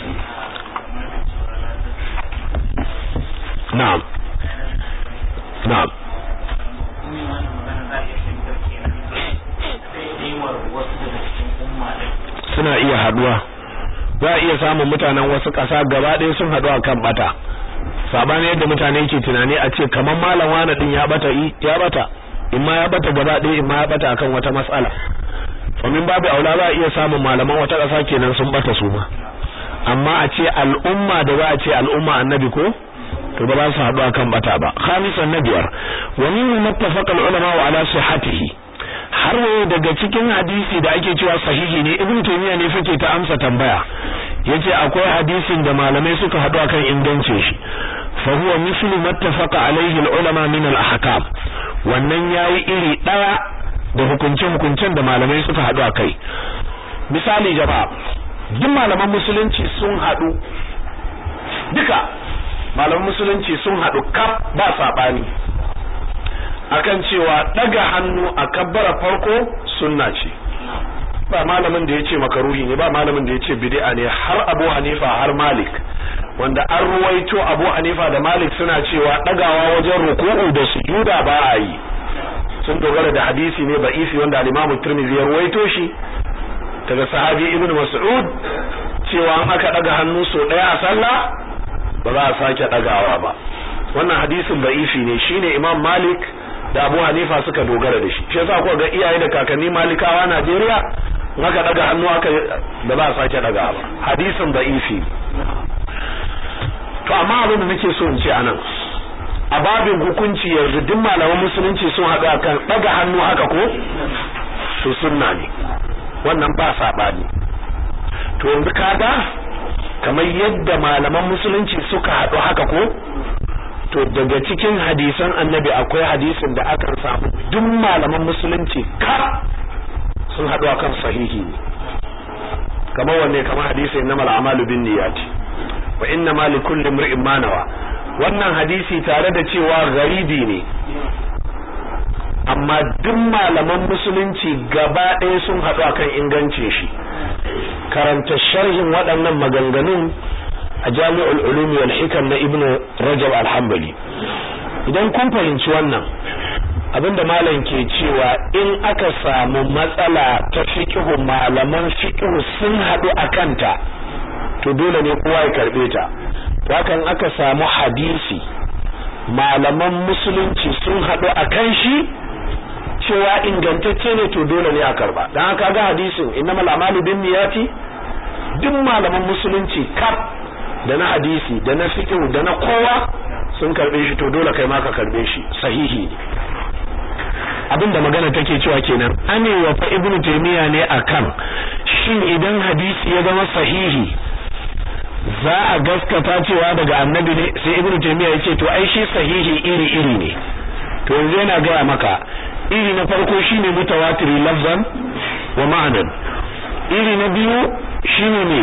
na'am na'am suna iya haduwa za a iya samun mutanen wasu ƙasa gaba ɗaya sun haɗu a kan bata sabani yadda mutane ke tunani a ce kamar malam wani din ya bata ya bata in ma ya bata gaba ɗaya in ma ya bata akan wata matsala domin babu aula za a iya samun malaman wata ƙasa kenan sun bata su ma amma a ce al'umma da za a ce al'umma annabi ko to ba za su haɗu akan bata ba khamisan na biyar wa min muttafaqa al-ulama wa ala sihhatihi har waye daga cikin hadisi da ake cewa sahihi ne ibnu taymiya ne fake ta amsa tambaya yace akwai hadisin da malamai suka hadu akan ingancin shi fa huwa mislu mattafaqa alaihi ulama min al-ahkam wannan yayi iri daya da hukuncin hukuncen da malamai suka hadu akai misali jama'a duk malaman musulunci sun hadu duka malaman musulunci sun hadu kaf ba sabani akan cewa daga hannu a kabbara farko sunna ce ba malamin da yace makaruhi ne ba malamin da yace bid'a ne har Abu Hanifa har Malik wanda an ruwaito Abu Hanifa da Malik suna cewa dagawa wajen ruku'u da sujuda ba a yi sun dogara da hadisi ne isi wanda al-Imam Tirmidhi ya ruwaito shi daga sahabi Ibn Mas'ud cewa an aka daga hannu so daya a sallah ba za a sake dagawa ba wannan hadisin da'ifi ne shine Imam Malik da Abu Hanifa suka dogara da shi shi yasa ko ga iyaye da kakanni Malikawa Najeriya naka daga hannu aka da ba sake daga ba hadisin da'ifi to amma abin da nake so in ce anan a babin hukunci yanzu duk malaman musulunci sun haɗu akan daga hannu haka ko to sunna ne wannan ba sabani to yanzu kaga kamar yadda malaman musulunci suka haɗu haka ko to daga cikin hadisan annabi akwai hadisin da akan samu duk malaman musulunci kar sun haɗu akan sahihi ne kamar wanne kamar hadisin na mal'amalu bin niyyati wa inna ma li kulli imrin ma nawa wannan hadisi tare da cewa garibi ne amma duk malaman musulunci gaba ɗaya sun haɗu akan ingancin shi karanta sharhin waɗannan maganganun a jami'ul ulumi wal hikam na ibnu rajab al-hanbali idan kun fahimci wannan abinda malam ke cewa in aka samu matsala ta fiqhu malaman fiqhu sun hadu akanta to dole ne kowa ya karbe ta to hakan aka samu hadisi malaman musulunci sun hadu akan shi cewa ingantacce ne to dole ne a karba dan haka ga hadisin innamal a'malu binniyati duk malaman musulunci kaf da na hadisi da na fiqh da na kowa sun karbe shi to dole kai ma ka karbe shi sahihi ne abinda magana take cewa kenan ane wa fa ibnu taymiya ne akan shin idan hadisi ya zama sahihi za a gaskata cewa daga annabi ne sai ibnu taymiya yace to ai shi sahihi iri iri ne to yanzu yana gaya maka iri na farko shine mutawatiri lafzan wa ma'anan iri na biyu shine ne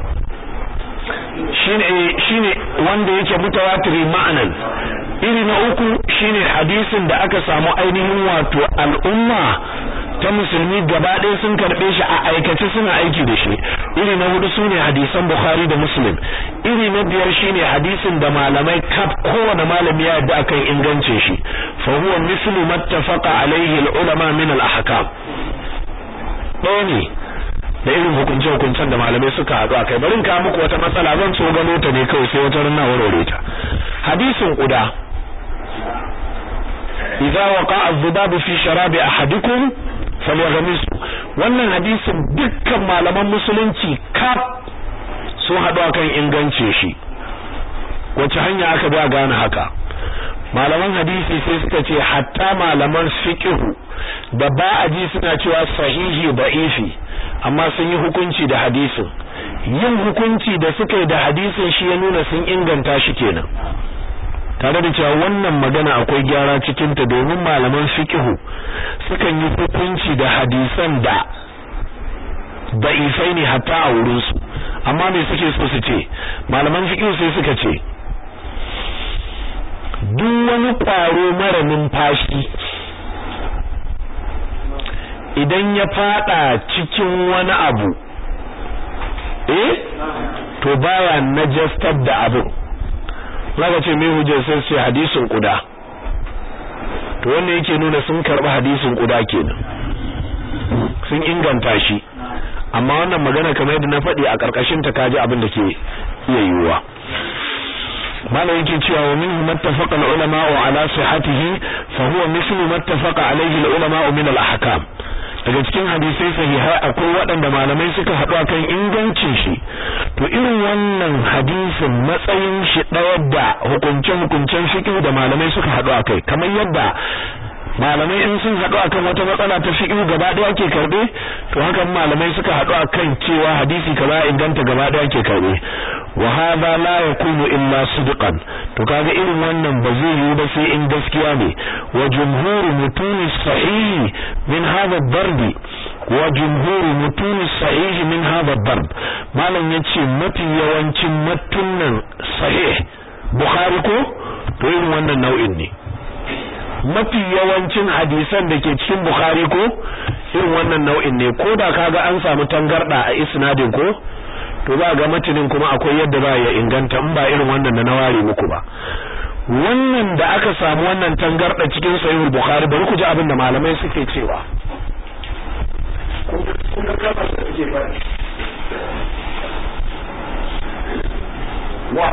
shine shine wanda yake mutawatiri ma'anan iri na uku shine hadisin da aka samu ainihin wato al'umma ta musulmi gaba ɗaya sun karɓe shi a aikace suna aiki da shi iri na hudu sune hadisan bukhari da muslim iri na biyar shine hadisin da malamai kaf kowane malami ya yadda akan ingance shi fa huwa mislu mattafaqa alaihi al-ulama min al-ahkam ɗaya ne da irin hukunce hukuncen da malamai suka haɗu akai bari in kawo muku wata matsala zan so gano ta ne kawai sai wata rana warware ta hadisin kuda idza waqa'a adh-dhubabu fi sharabi ahadikum falyaghmisu wannan hadisin dukkan malaman musulunci kaf sun haɗu akan ingance shi wace hanya aka bi a gane haka malaman hadisi sai suka ce hatta malaman fiqh da ba a ji suna cewa sahihi da'ifi amma sun yi hukunci da hadisin yin hukunci da suka yi da hadisin shi ya nuna sun inganta shi kenan tare da cewa wannan magana akwai gyara cikin ta domin malaman fiqhu sukan yi hukunci da hadisan da da'ifai ne hatta a wurin su amma me suke so su ce malaman fiqhu sai suka ce duk wani kwaro mara numfashi idan ya fada cikin wani abu eh to baya najastar da abu zaka ce me hujjar sai sai hadisin kuda to wannan yake nuna sun karbi hadisin kuda kenan sun inganta shi amma wannan magana kamar yadda na faɗi a karkashin ta kaji abin da ke iya yiwuwa malam yake cewa wa minhu mattafaqa al-ulama ala sihhatihi fa huwa mithlu mattafaqa alayhi al-ulama min al-ahkam daga cikin hadisai sahihai akwai waɗanda malamai suka haɗu akan ingancin shi to irin wannan hadisin matsayin shi ɗaya da hukuncen hukuncen fiqh da malamai suka haɗu akai kamar yadda malamai in sun haɗu akan wata matsala ta fiqh gaba ɗaya ake karbe to hakan malamai suka haɗu akan cewa hadisi kaza inganta gaba ɗaya ake karbe wa hadha la yakunu illa sidqan to kaga irin wannan ba zai yi ba sai in gaskiya ne wa jumhur mutuni sahihi min hadha darbi wa jumhur mutuni sahihi min hadha darb malam yace mafi yawancin matunan sahih bukhari ko to irin wannan nau'in ne mafi yawancin hadisan da ke cikin Bukhari ko irin wannan nau'in ne ko da kaga an samu tangarda a isnadin ko to za ga matinin kuma akwai yadda ba ya inganta in ba irin wannan da na ware muku ba wannan da aka samu wannan tangarda cikin sahihul Bukhari bari ku ji abin da malamai suke cewa kun ga kamar da suke bari wa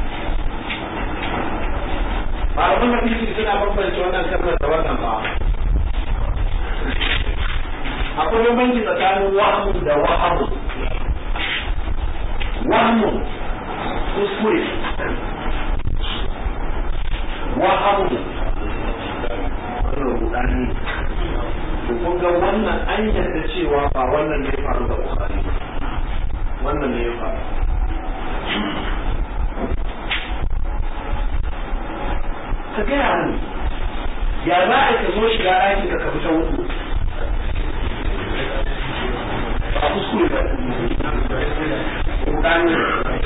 malaman hadisi suna bambance wannan kalmar da wannan ba akwai bambanci tsakanin wahmu da wahamu wahmu kuskure wahamu wannan rudani to kun ga wannan an yarda cewa ba wannan ne ya faru da bukhari wannan ne ya faru ka gaya mu ya za a ka zo shiga ɗakin ka fita wuku ba kuskure ba rudani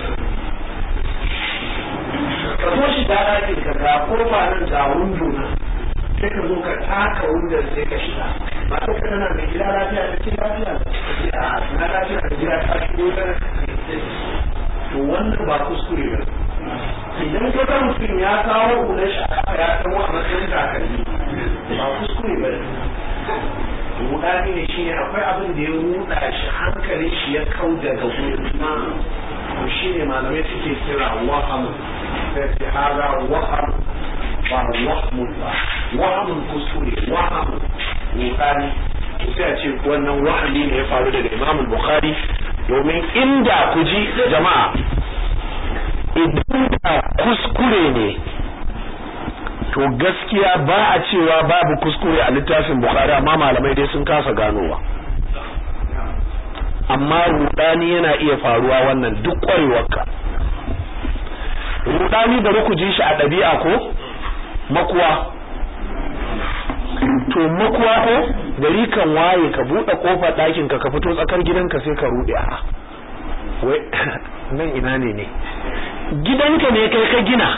ka zo shiga ɗakin ka ga kofa nan ga windo na sai ka zo ka taka wundon sai ka shiga ba ka kana mai gida lafiya da ce lafiya ka ce a na lafiya da gida ta shigo ta to wannan ba kuskure ba idan ka ga mutum ya kawo hular shi a kafa ya kawo a matsayin takalmi ba kuskure ba ne rudani ne shine akwai abin da ya ruda shi hankalin shi ya kau daga wurin to shine malamai suke kira waham sai ce hada waham ba wahmun ba wahamun kuskure waham rudani sai a ce wannan wahami ne ya faru daga imamul bukhari domin inda ku ji jama'a idan da kuskure ne to gaskiya ba a cewa babu kuskure a littafin bukhari amma malamai dai sun kasa ganowa amma rudani yana iya faruwa wannan duk kwarewarka rudani bari ku ji shi a ɗabi'a ko makuwa to makuwa ko gari kan waye ka buɗe kofar ɗakin ka ka fito tsakar gidanka sai ka ruɗe a wai nan ina ne ne gidanka ne kai ka gina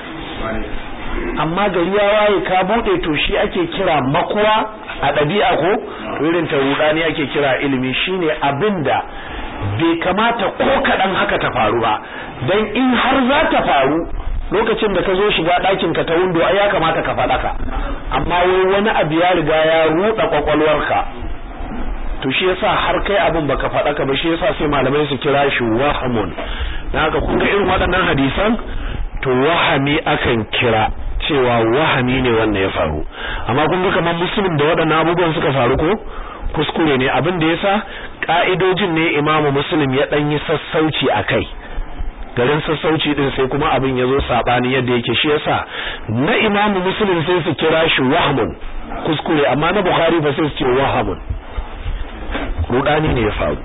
amma gari ya waye ka bude to shi ake kira makuwa a ɗabi'a ko irin ta rudani ake kira ilimi shine abinda bai kamata ko kaɗan haka ta faru ba dan in har za ta faru lokacin da ka zo shiga ɗakin ka ta windo ai ya kamata ka faɗaka amma wai wani abu ya riga ya ruɗa kwakwalwarka to shi yasa har kai abin baka faɗa ka ba shi yasa sai malamai su kira shi wahamun dan haka kun ga irin waɗannan hadisan to wahami akan kira cewa wahami ne wannan ya faru amma kun ga kamar muslim da waɗannan abubuwan suka faru ko kuskure ne abin da yasa ka'idojin ne imamu muslim ya ɗan yi sassauci a kai garin sassauci din sai kuma abin ya zo saɓani yadda yake shi yasa na imamu muslim sai su kira shi wahamun kuskure amma na bukhari ba sai su ce wahamun rudani ne ya faru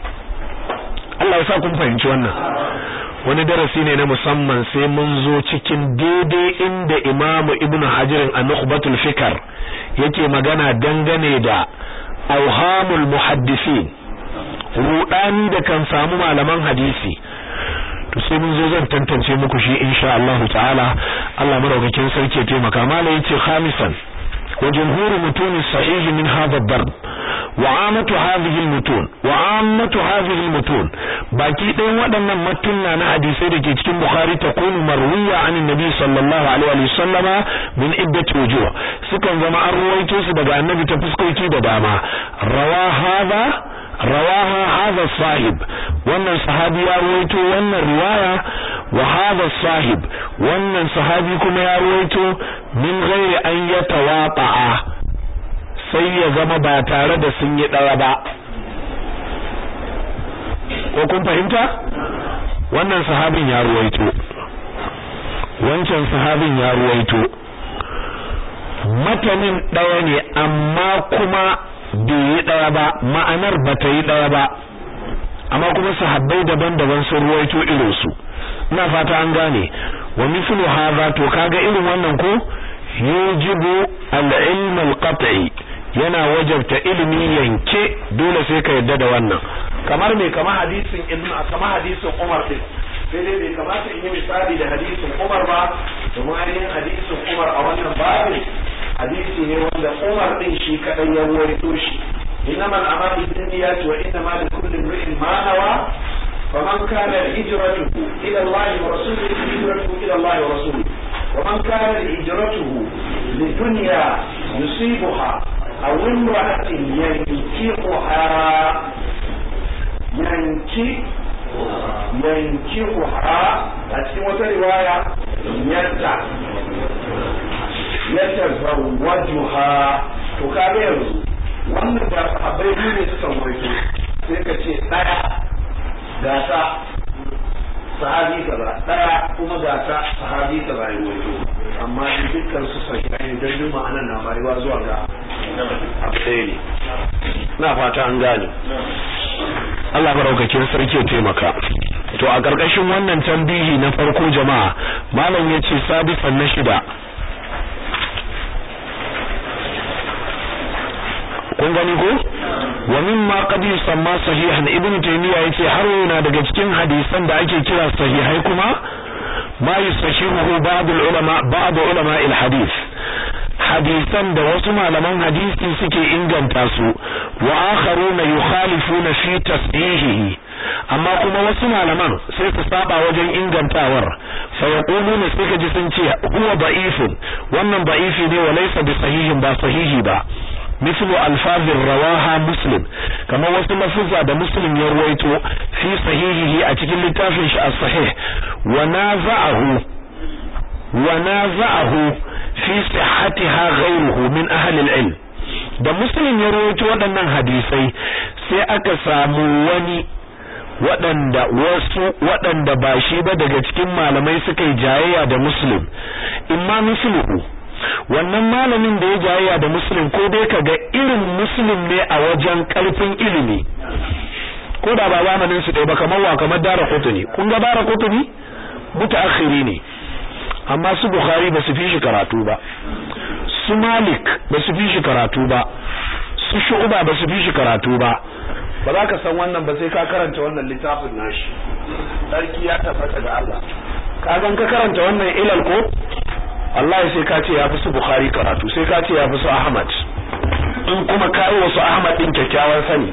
Allah ya sa kun fahimci wannan wani darasi ne na musamman sai mun zo cikin daidai inda Imam Ibn Hajar a Nukhbatul Fikr yake magana dangane da auhamul muhaddisin rudani da kan samu malaman hadisi to sai mun zo zan tantance muku shi insha Allah ta'ala Allah madaukakin sarki ya taimaka malai yace khamisan وجمهور متون الصحيح من هذا الضرب وعامة هذه المتون وعامة هذه المتون باقي ɗayan waɗannan matunna na hadisai da ke cikin Bukhari ta kunu marwiya an Nabi sallallahu alaihi wa sallama min iddat wujuh sukan zama an ruwaito su daga Annabi ta fuskoki da dama rawa hadha rawaha hadha sahib wannan sahabi ya ruwaito wannan riwaya wa hadha sahib wannan sahabi kuma ya ruwaito min ghairi an yatawaqa'a sai ya zama ba tare da sun yi daya ba ko kun fahimta wannan sahabin ya ruwaito wancan sahabin ya ruwaito matanin ɗaya ne amma kuma bai yi ɗaya ba ma'anar ba ta yi ɗaya ba amma kuma sahabbai daban-daban sun ruwaito irinsu ina fata an gane wa mithlu hadha to kaga irin wannan ko yujibu al-ilm al-qat'i yana wajabta ilimi yanke dole sai ka yadda da wannan kamar me kamar hadisin ibn kamar hadisin Umar din sai dai bai kamata in yi misali da hadisin Umar ba domin ainihin hadisin Umar a wannan babin hadisi ne wanda Umar din shi kadai ya ruwaito shi إنما الأعمال بالنيات وإنما لكل امرئ ما نوى فمن كان هجرته إلى الله ورسوله هجرته إلى الله ورسوله ومن كان هجرته لدنيا يصيبها أو امرأة ينكحها ينكح ينكحها أتسمى رواية يتع يتزوجها تكابر wannan da sahabbai biyu ne suka waito sai ka ce daya gata sahabi kaza daya kuma gata sahabi kaza ya waito amma in dukkan su sahihai ne don ma'anan na bayuwa zuwa ga abu ɗaya ne na fata an gane Allah maraukakin sarki ya taimaka to a ƙarƙashin wannan tambihi na farko jama'a malam ya ce sabisan na shida kun gani ko wa mimma qad yusamma sahihan ibnu taymiya yace har yana daga cikin hadisan da ake kira sahihai kuma ma yusahihu ba'd ulama ba'd ulama al-hadith hadisan da wasu malaman hadisi suke inganta su wa akharuna yukhalifuna fi tashihihi amma kuma wasu malaman sai su saba wajen ingantawar fa yaquluna sai ka ji sun ce huwa da'ifun wannan da'ifi ne wa laysa bi sahihin ba sahihi ba مثل الفاظ رواها مسلم كما wasu lafuzza da muslim ya ruwaito fi sahihihi a cikin littafin shi as-sahih wa naza'ahu wa naza'ahu fi sihhatiha ghayruhu min ahli al-ilm da muslim ya ruwaito waɗannan hadisai sai aka samu wani waɗanda wasu waɗanda ba shi ba daga cikin malamai suka yi jayayya da muslim imma misluhu wannan malamin da ya jayayya da muslim ko dai kaga irin muslim ne a wajen karfin ilimi ko da ba zamanin su ɗaya ba kamar wa kamar dara kutuni kun ga dara kutuni mutaakhiri ne amma su bukhari ba su fi shi karatu ba su malik ba su fi shi karatu ba su shu'ba ba su fi shi karatu ba ba za ka san wannan ba sai ka karanta wannan littafin nashi sarki ya tabbata da Allah ka gan ka karanta wannan ilal ko wallahi sai ka ce ya fi su Bukhari karatu sai ka ce ya fi su Ahmad in kuma kai wasu Ahmad din kyakkyawan sani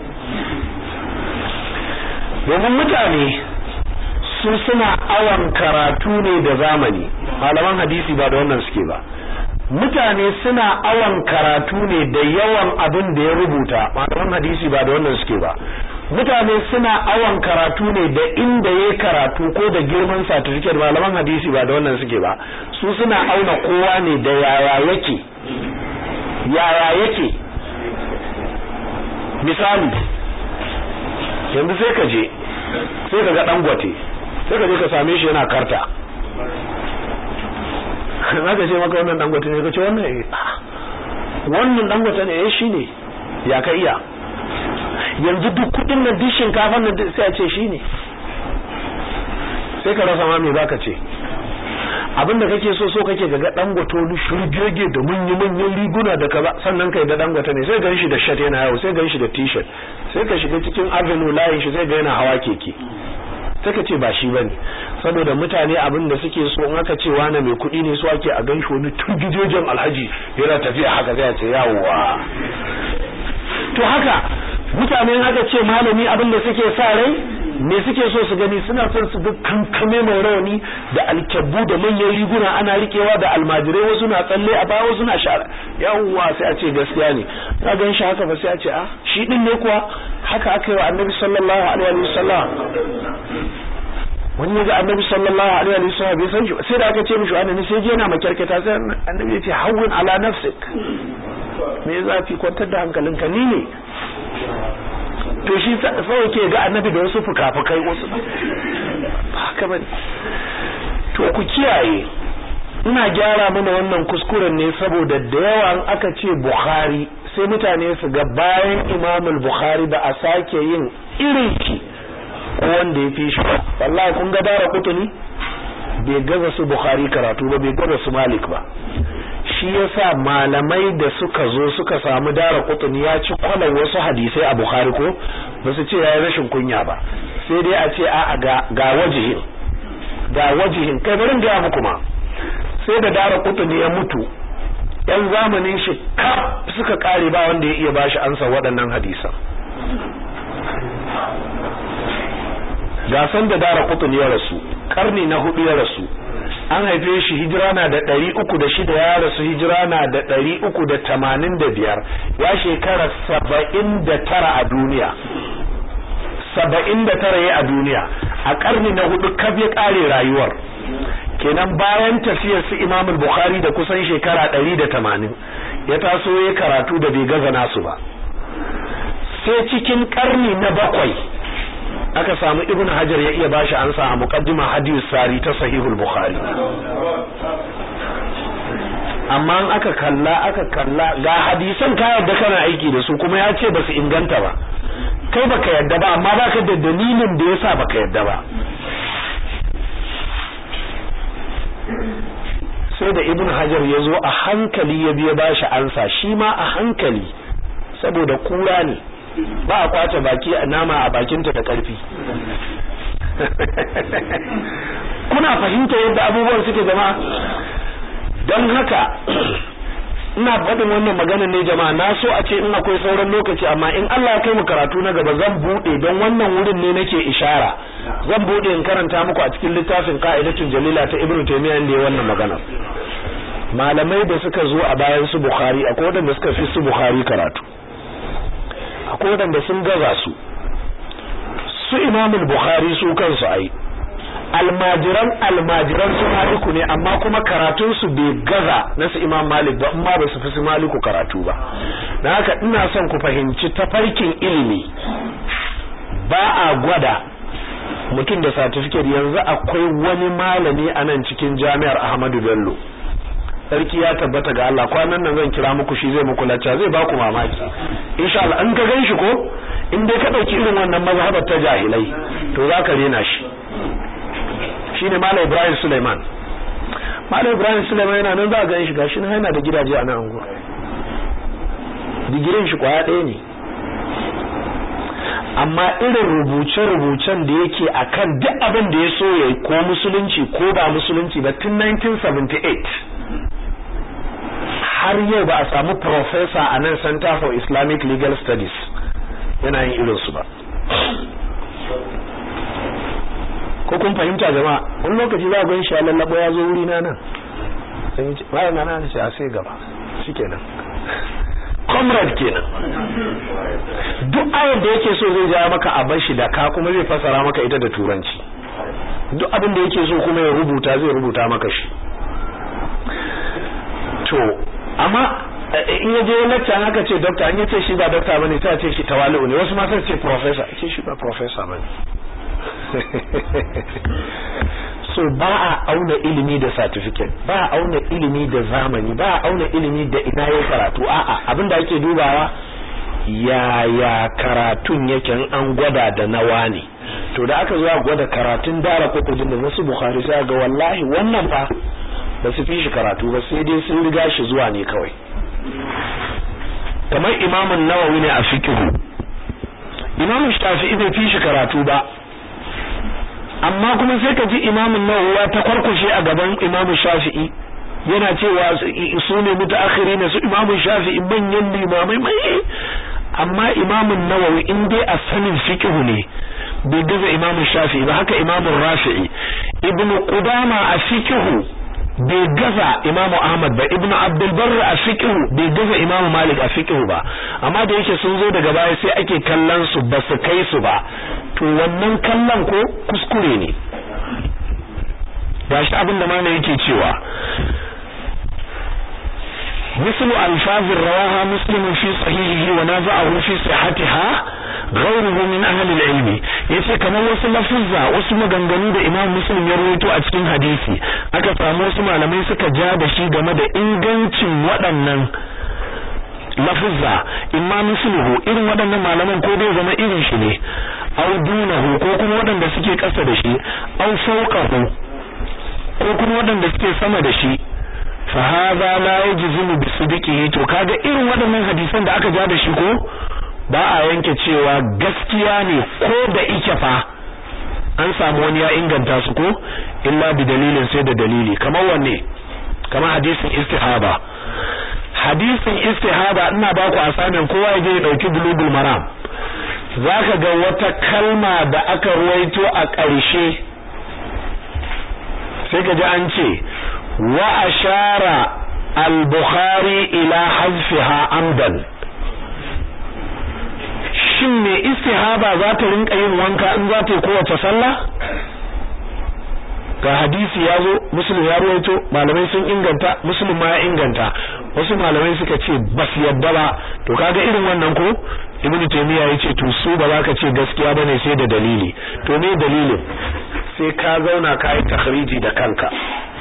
domin mutane su suna awan karatu ne da zamani malaman hadisi ba da wannan suke ba mutane suna awan karatu ne da yawan abin da ya rubuta malaman hadisi ba da wannan suke ba mutane suna awan karatu ne da inda ya karatu ko da girman certificate malaman hadisi ba da wannan suke ba su suna auna kowa ne da yaya yake yaya yake misali yanzu sai ka je sai ka ga dangote sai ka je ka same shi yana karta na ka ce maka wannan dangote ne ka ce wannan wannan dangote ne eh shine ya ka iya yanzu duk kudin nan duk shinkafan nan sai a ce shi ne sai ka rasa ma me zaka ce abinda kake so so kake ga dangoto ni shurgege da munyi manyan riguna da kaza sannan kai da dangoto ne sai gan shi da shirt yana yawo sai gan shi da t-shirt sai ka shiga cikin avenue layin shi sai ga yana hawa keke sai ka ce ba shi bane saboda mutane abin da suke so in aka ce wani mai kuɗi ne so ake a gan shi wani turgijojen alhaji yana tafiya haka zai ce yawowa to haka mutane haka ce malami abin da suke sa rai me suke so su gani suna son su ga kankame mai rauni da alkyabbu da manyan riguna ana rikewa da almajirai wasu na tsalle a baya wasu na shara yawwa sai a ce gaskiya ne ka gan shi haka ba sai a ce a shi din ne kuwa haka aka yi wa annabi sallallahu alaihi wa sallam wani ya ga annabi sallallahu alaihi wa sallam bai san shi sai da aka ce mishi annabi sai je yana makyarkata sai annabi ya ce hawwin ala nafsik me zafi kwantar da hankalinka ni ne to shi sai ke ga annabi da wasu fukafukai wasu haka bane to ku kiyaye ina gyara mana wannan kuskuren ne saboda da yawa aka ce bukhari sai mutane su ga bayan imamul bukhari ba a sake yin irin shi ko wanda ya fi shi ba wallahi kun ga dara kutuni bai gaza su bukhari karatu ba bai gaza su malik ba shi yasa malamai da suka zo suka samu dara kutuni ya ci kwalan wasu hadisai a bukhari ko ba su ce ya yi rashin kunya ba sai dai a ce a'a ga ga wajihin ga wajihin kai bari ga muku ma sai da dara kutuni ya mutu yan zamanin shi kaf suka kare ba wanda ya iya bashi ansa waɗannan hadisan gasan da dara kutuni ya rasu karni na hudu ya rasu an haife shi hijira na da ɗari uku da shida ya rasu hijira na da ɗari uku da tamanin da biyar ya shekara saba'in da tara a duniya saba'in da tara ya a duniya a karni na hudu kaf ya kare rayuwar kenan bayan tafiyar su Imam Bukhari da kusan shekara 180 ya taso ya karatu da bai gaza nasu ba sai cikin karni na bakwai aka samu Ibn Hajar ya iya bashi ansa a muqaddima hadith sari ta sahihul Bukhari amma an aka kalla aka kalla ga hadisan ka yadda kana aiki da su kuma ya ce ba su inganta ba kai baka yadda ba amma baka da dalilin da yasa baka yadda ba sai da ibn hajar ya zo a hankali ya biya bashi ansa shi ma a hankali saboda kura ne ba a kwace baki a nama a bakinta da karfi kuna fahimta yadda abubuwan suke zama don haka ina faɗin wannan magana ne jama'a na so a ce in akwai sauran lokaci amma in Allah ya kai mu karatu na gaba zan bude don wannan wurin ne nake ishara zan bude in karanta muku a cikin littafin qa'idatul jalila ta ibnu taymiyyah inda ya wannan magana malamai da suka zo a bayan su bukhari akwai wanda suka fi su bukhari karatu akwai wanda sun gaza su su imamul bukhari su kansu ai almajiran almajiran su maliku ne amma kuma karatun su bai gaza na su imam malik ba amma ba su fi su maliku karatu ba dan haka ina son ku fahimci tafarkin ilimi ba a gwada mutum da certificate yanzu akwai wani malami a nan cikin jami'ar Ahmadu Bello sarki ya tabbata ga Allah kwanan nan zan kira muku shi zai muku lacca zai baku mamaki insha Allah an ka ganshi ko in dai ka dauki irin wannan mazhabar ta jahilai to zaka rena shi shine Malam Ibrahim Suleiman Malam Ibrahim Suleiman yana nan za ka ganshi gashi nan yana da gidaje a nan anguwa digirin shi kwaya ɗaya ne amma irin rubuce-rubucen da yake akan duk abin da ya so ya ko musulunci ko ba musulunci ba tun 1978 har yau ba a samu professor a nan Center for Islamic Legal Studies yana yin irinsu ba ko kun fahimta jama'a wani lokaci za a gan shi ya lallabo ya zo wuri na nan bayan na nan ce a sai gaba shikenan comrade kenan duk ayar da yake so zai ja maka a bar shi da ka kuma zai fasara maka ita da turanci duk abin da yake so kuma ya rubuta zai rubuta maka shi to amma in ya je lecture haka ce doctor an yace shi ba doctor bane sai a ce shi tawali'u ne wasu ma sai ce professor ce shi ba professor bane so ba a auna ilimi da certificate ba a auna ilimi da zamani ba a auna ilimi da ina ya karatu a'a abinda ake dubawa yaya karatun yake an gwada da nawa ne to da aka zuwa gwada karatun dara kokojin da wasu bukhari sai ga wallahi wannan fa ba su fi shi karatu ba sai dai sun riga shi zuwa ne kawai kamar imamun nawawi ne a fikihu imamun shafi'i bai fi shi karatu ba amma kuma sai ka ji imamun nawawi ta kwarkwashe a gaban imamun shafi'i yana cewa su ne mutaakhiri ne su imamun shafi'i manyan limamai mai amma imamun nawawi in dai a sanin fiqhu ne bai gaza imamun shafi'i ba haka imamun rafi'i ibnu qudama a fiqhu bai gaza imamu ahmad ba ibnu abdul barr a fiqhu bai gaza imamu malik a fiqhu ba amma da yake sun zo daga baya sai ake kallon su ba su kai su ba to wannan kallon ko kuskure ne gashi abin da mana yake cewa مثل ألفاظ رواها مسلم في صحيحه ونازعه في صحتها ghayruhu min ahli al-ilm yace kamar wasu lafuzza wasu maganganu da Imam Muslim ya rawaito a cikin hadisi aka samu wasu malamai suka ja da shi game da ingancin waɗannan lafuzza imma misluhu irin waɗannan malaman ko dai zama irin shi ne aw dunahu ko kuma waɗanda suke ƙasa da shi aw fawqahu ko kuma waɗanda suke sama da shi fa hadha la yajzimu bi sidqihi to kaga irin waɗannan hadisan da aka ja da shi ko ba a yanke cewa gaskiya ne ko da ike fa an samu wani ya inganta su ko illa bi dalilin sai da dalili kamar wanne kamar hadisin istihaba hadisin istihaba ina ba ku asamin kowa ya je ya dauki bulugul maram zaka ga wata kalma da aka ruwaito a ƙarshe sai ka ji an ce wa ashara al-bukhari ila hazfiha amdan shin me istihaba za ta rinka yin wanka in za ta yi kowace sallah ga hadisi ya zo muslim ya ruwaito malamai sun inganta muslim ma ya inganta wasu malamai suka ce bas yadda ba to kaga irin wannan ko ibnu taymiya yace to su ba za ka ce gaskiya bane sai da dalili to me dalilin sai ka zauna ka yi takhriji da kanka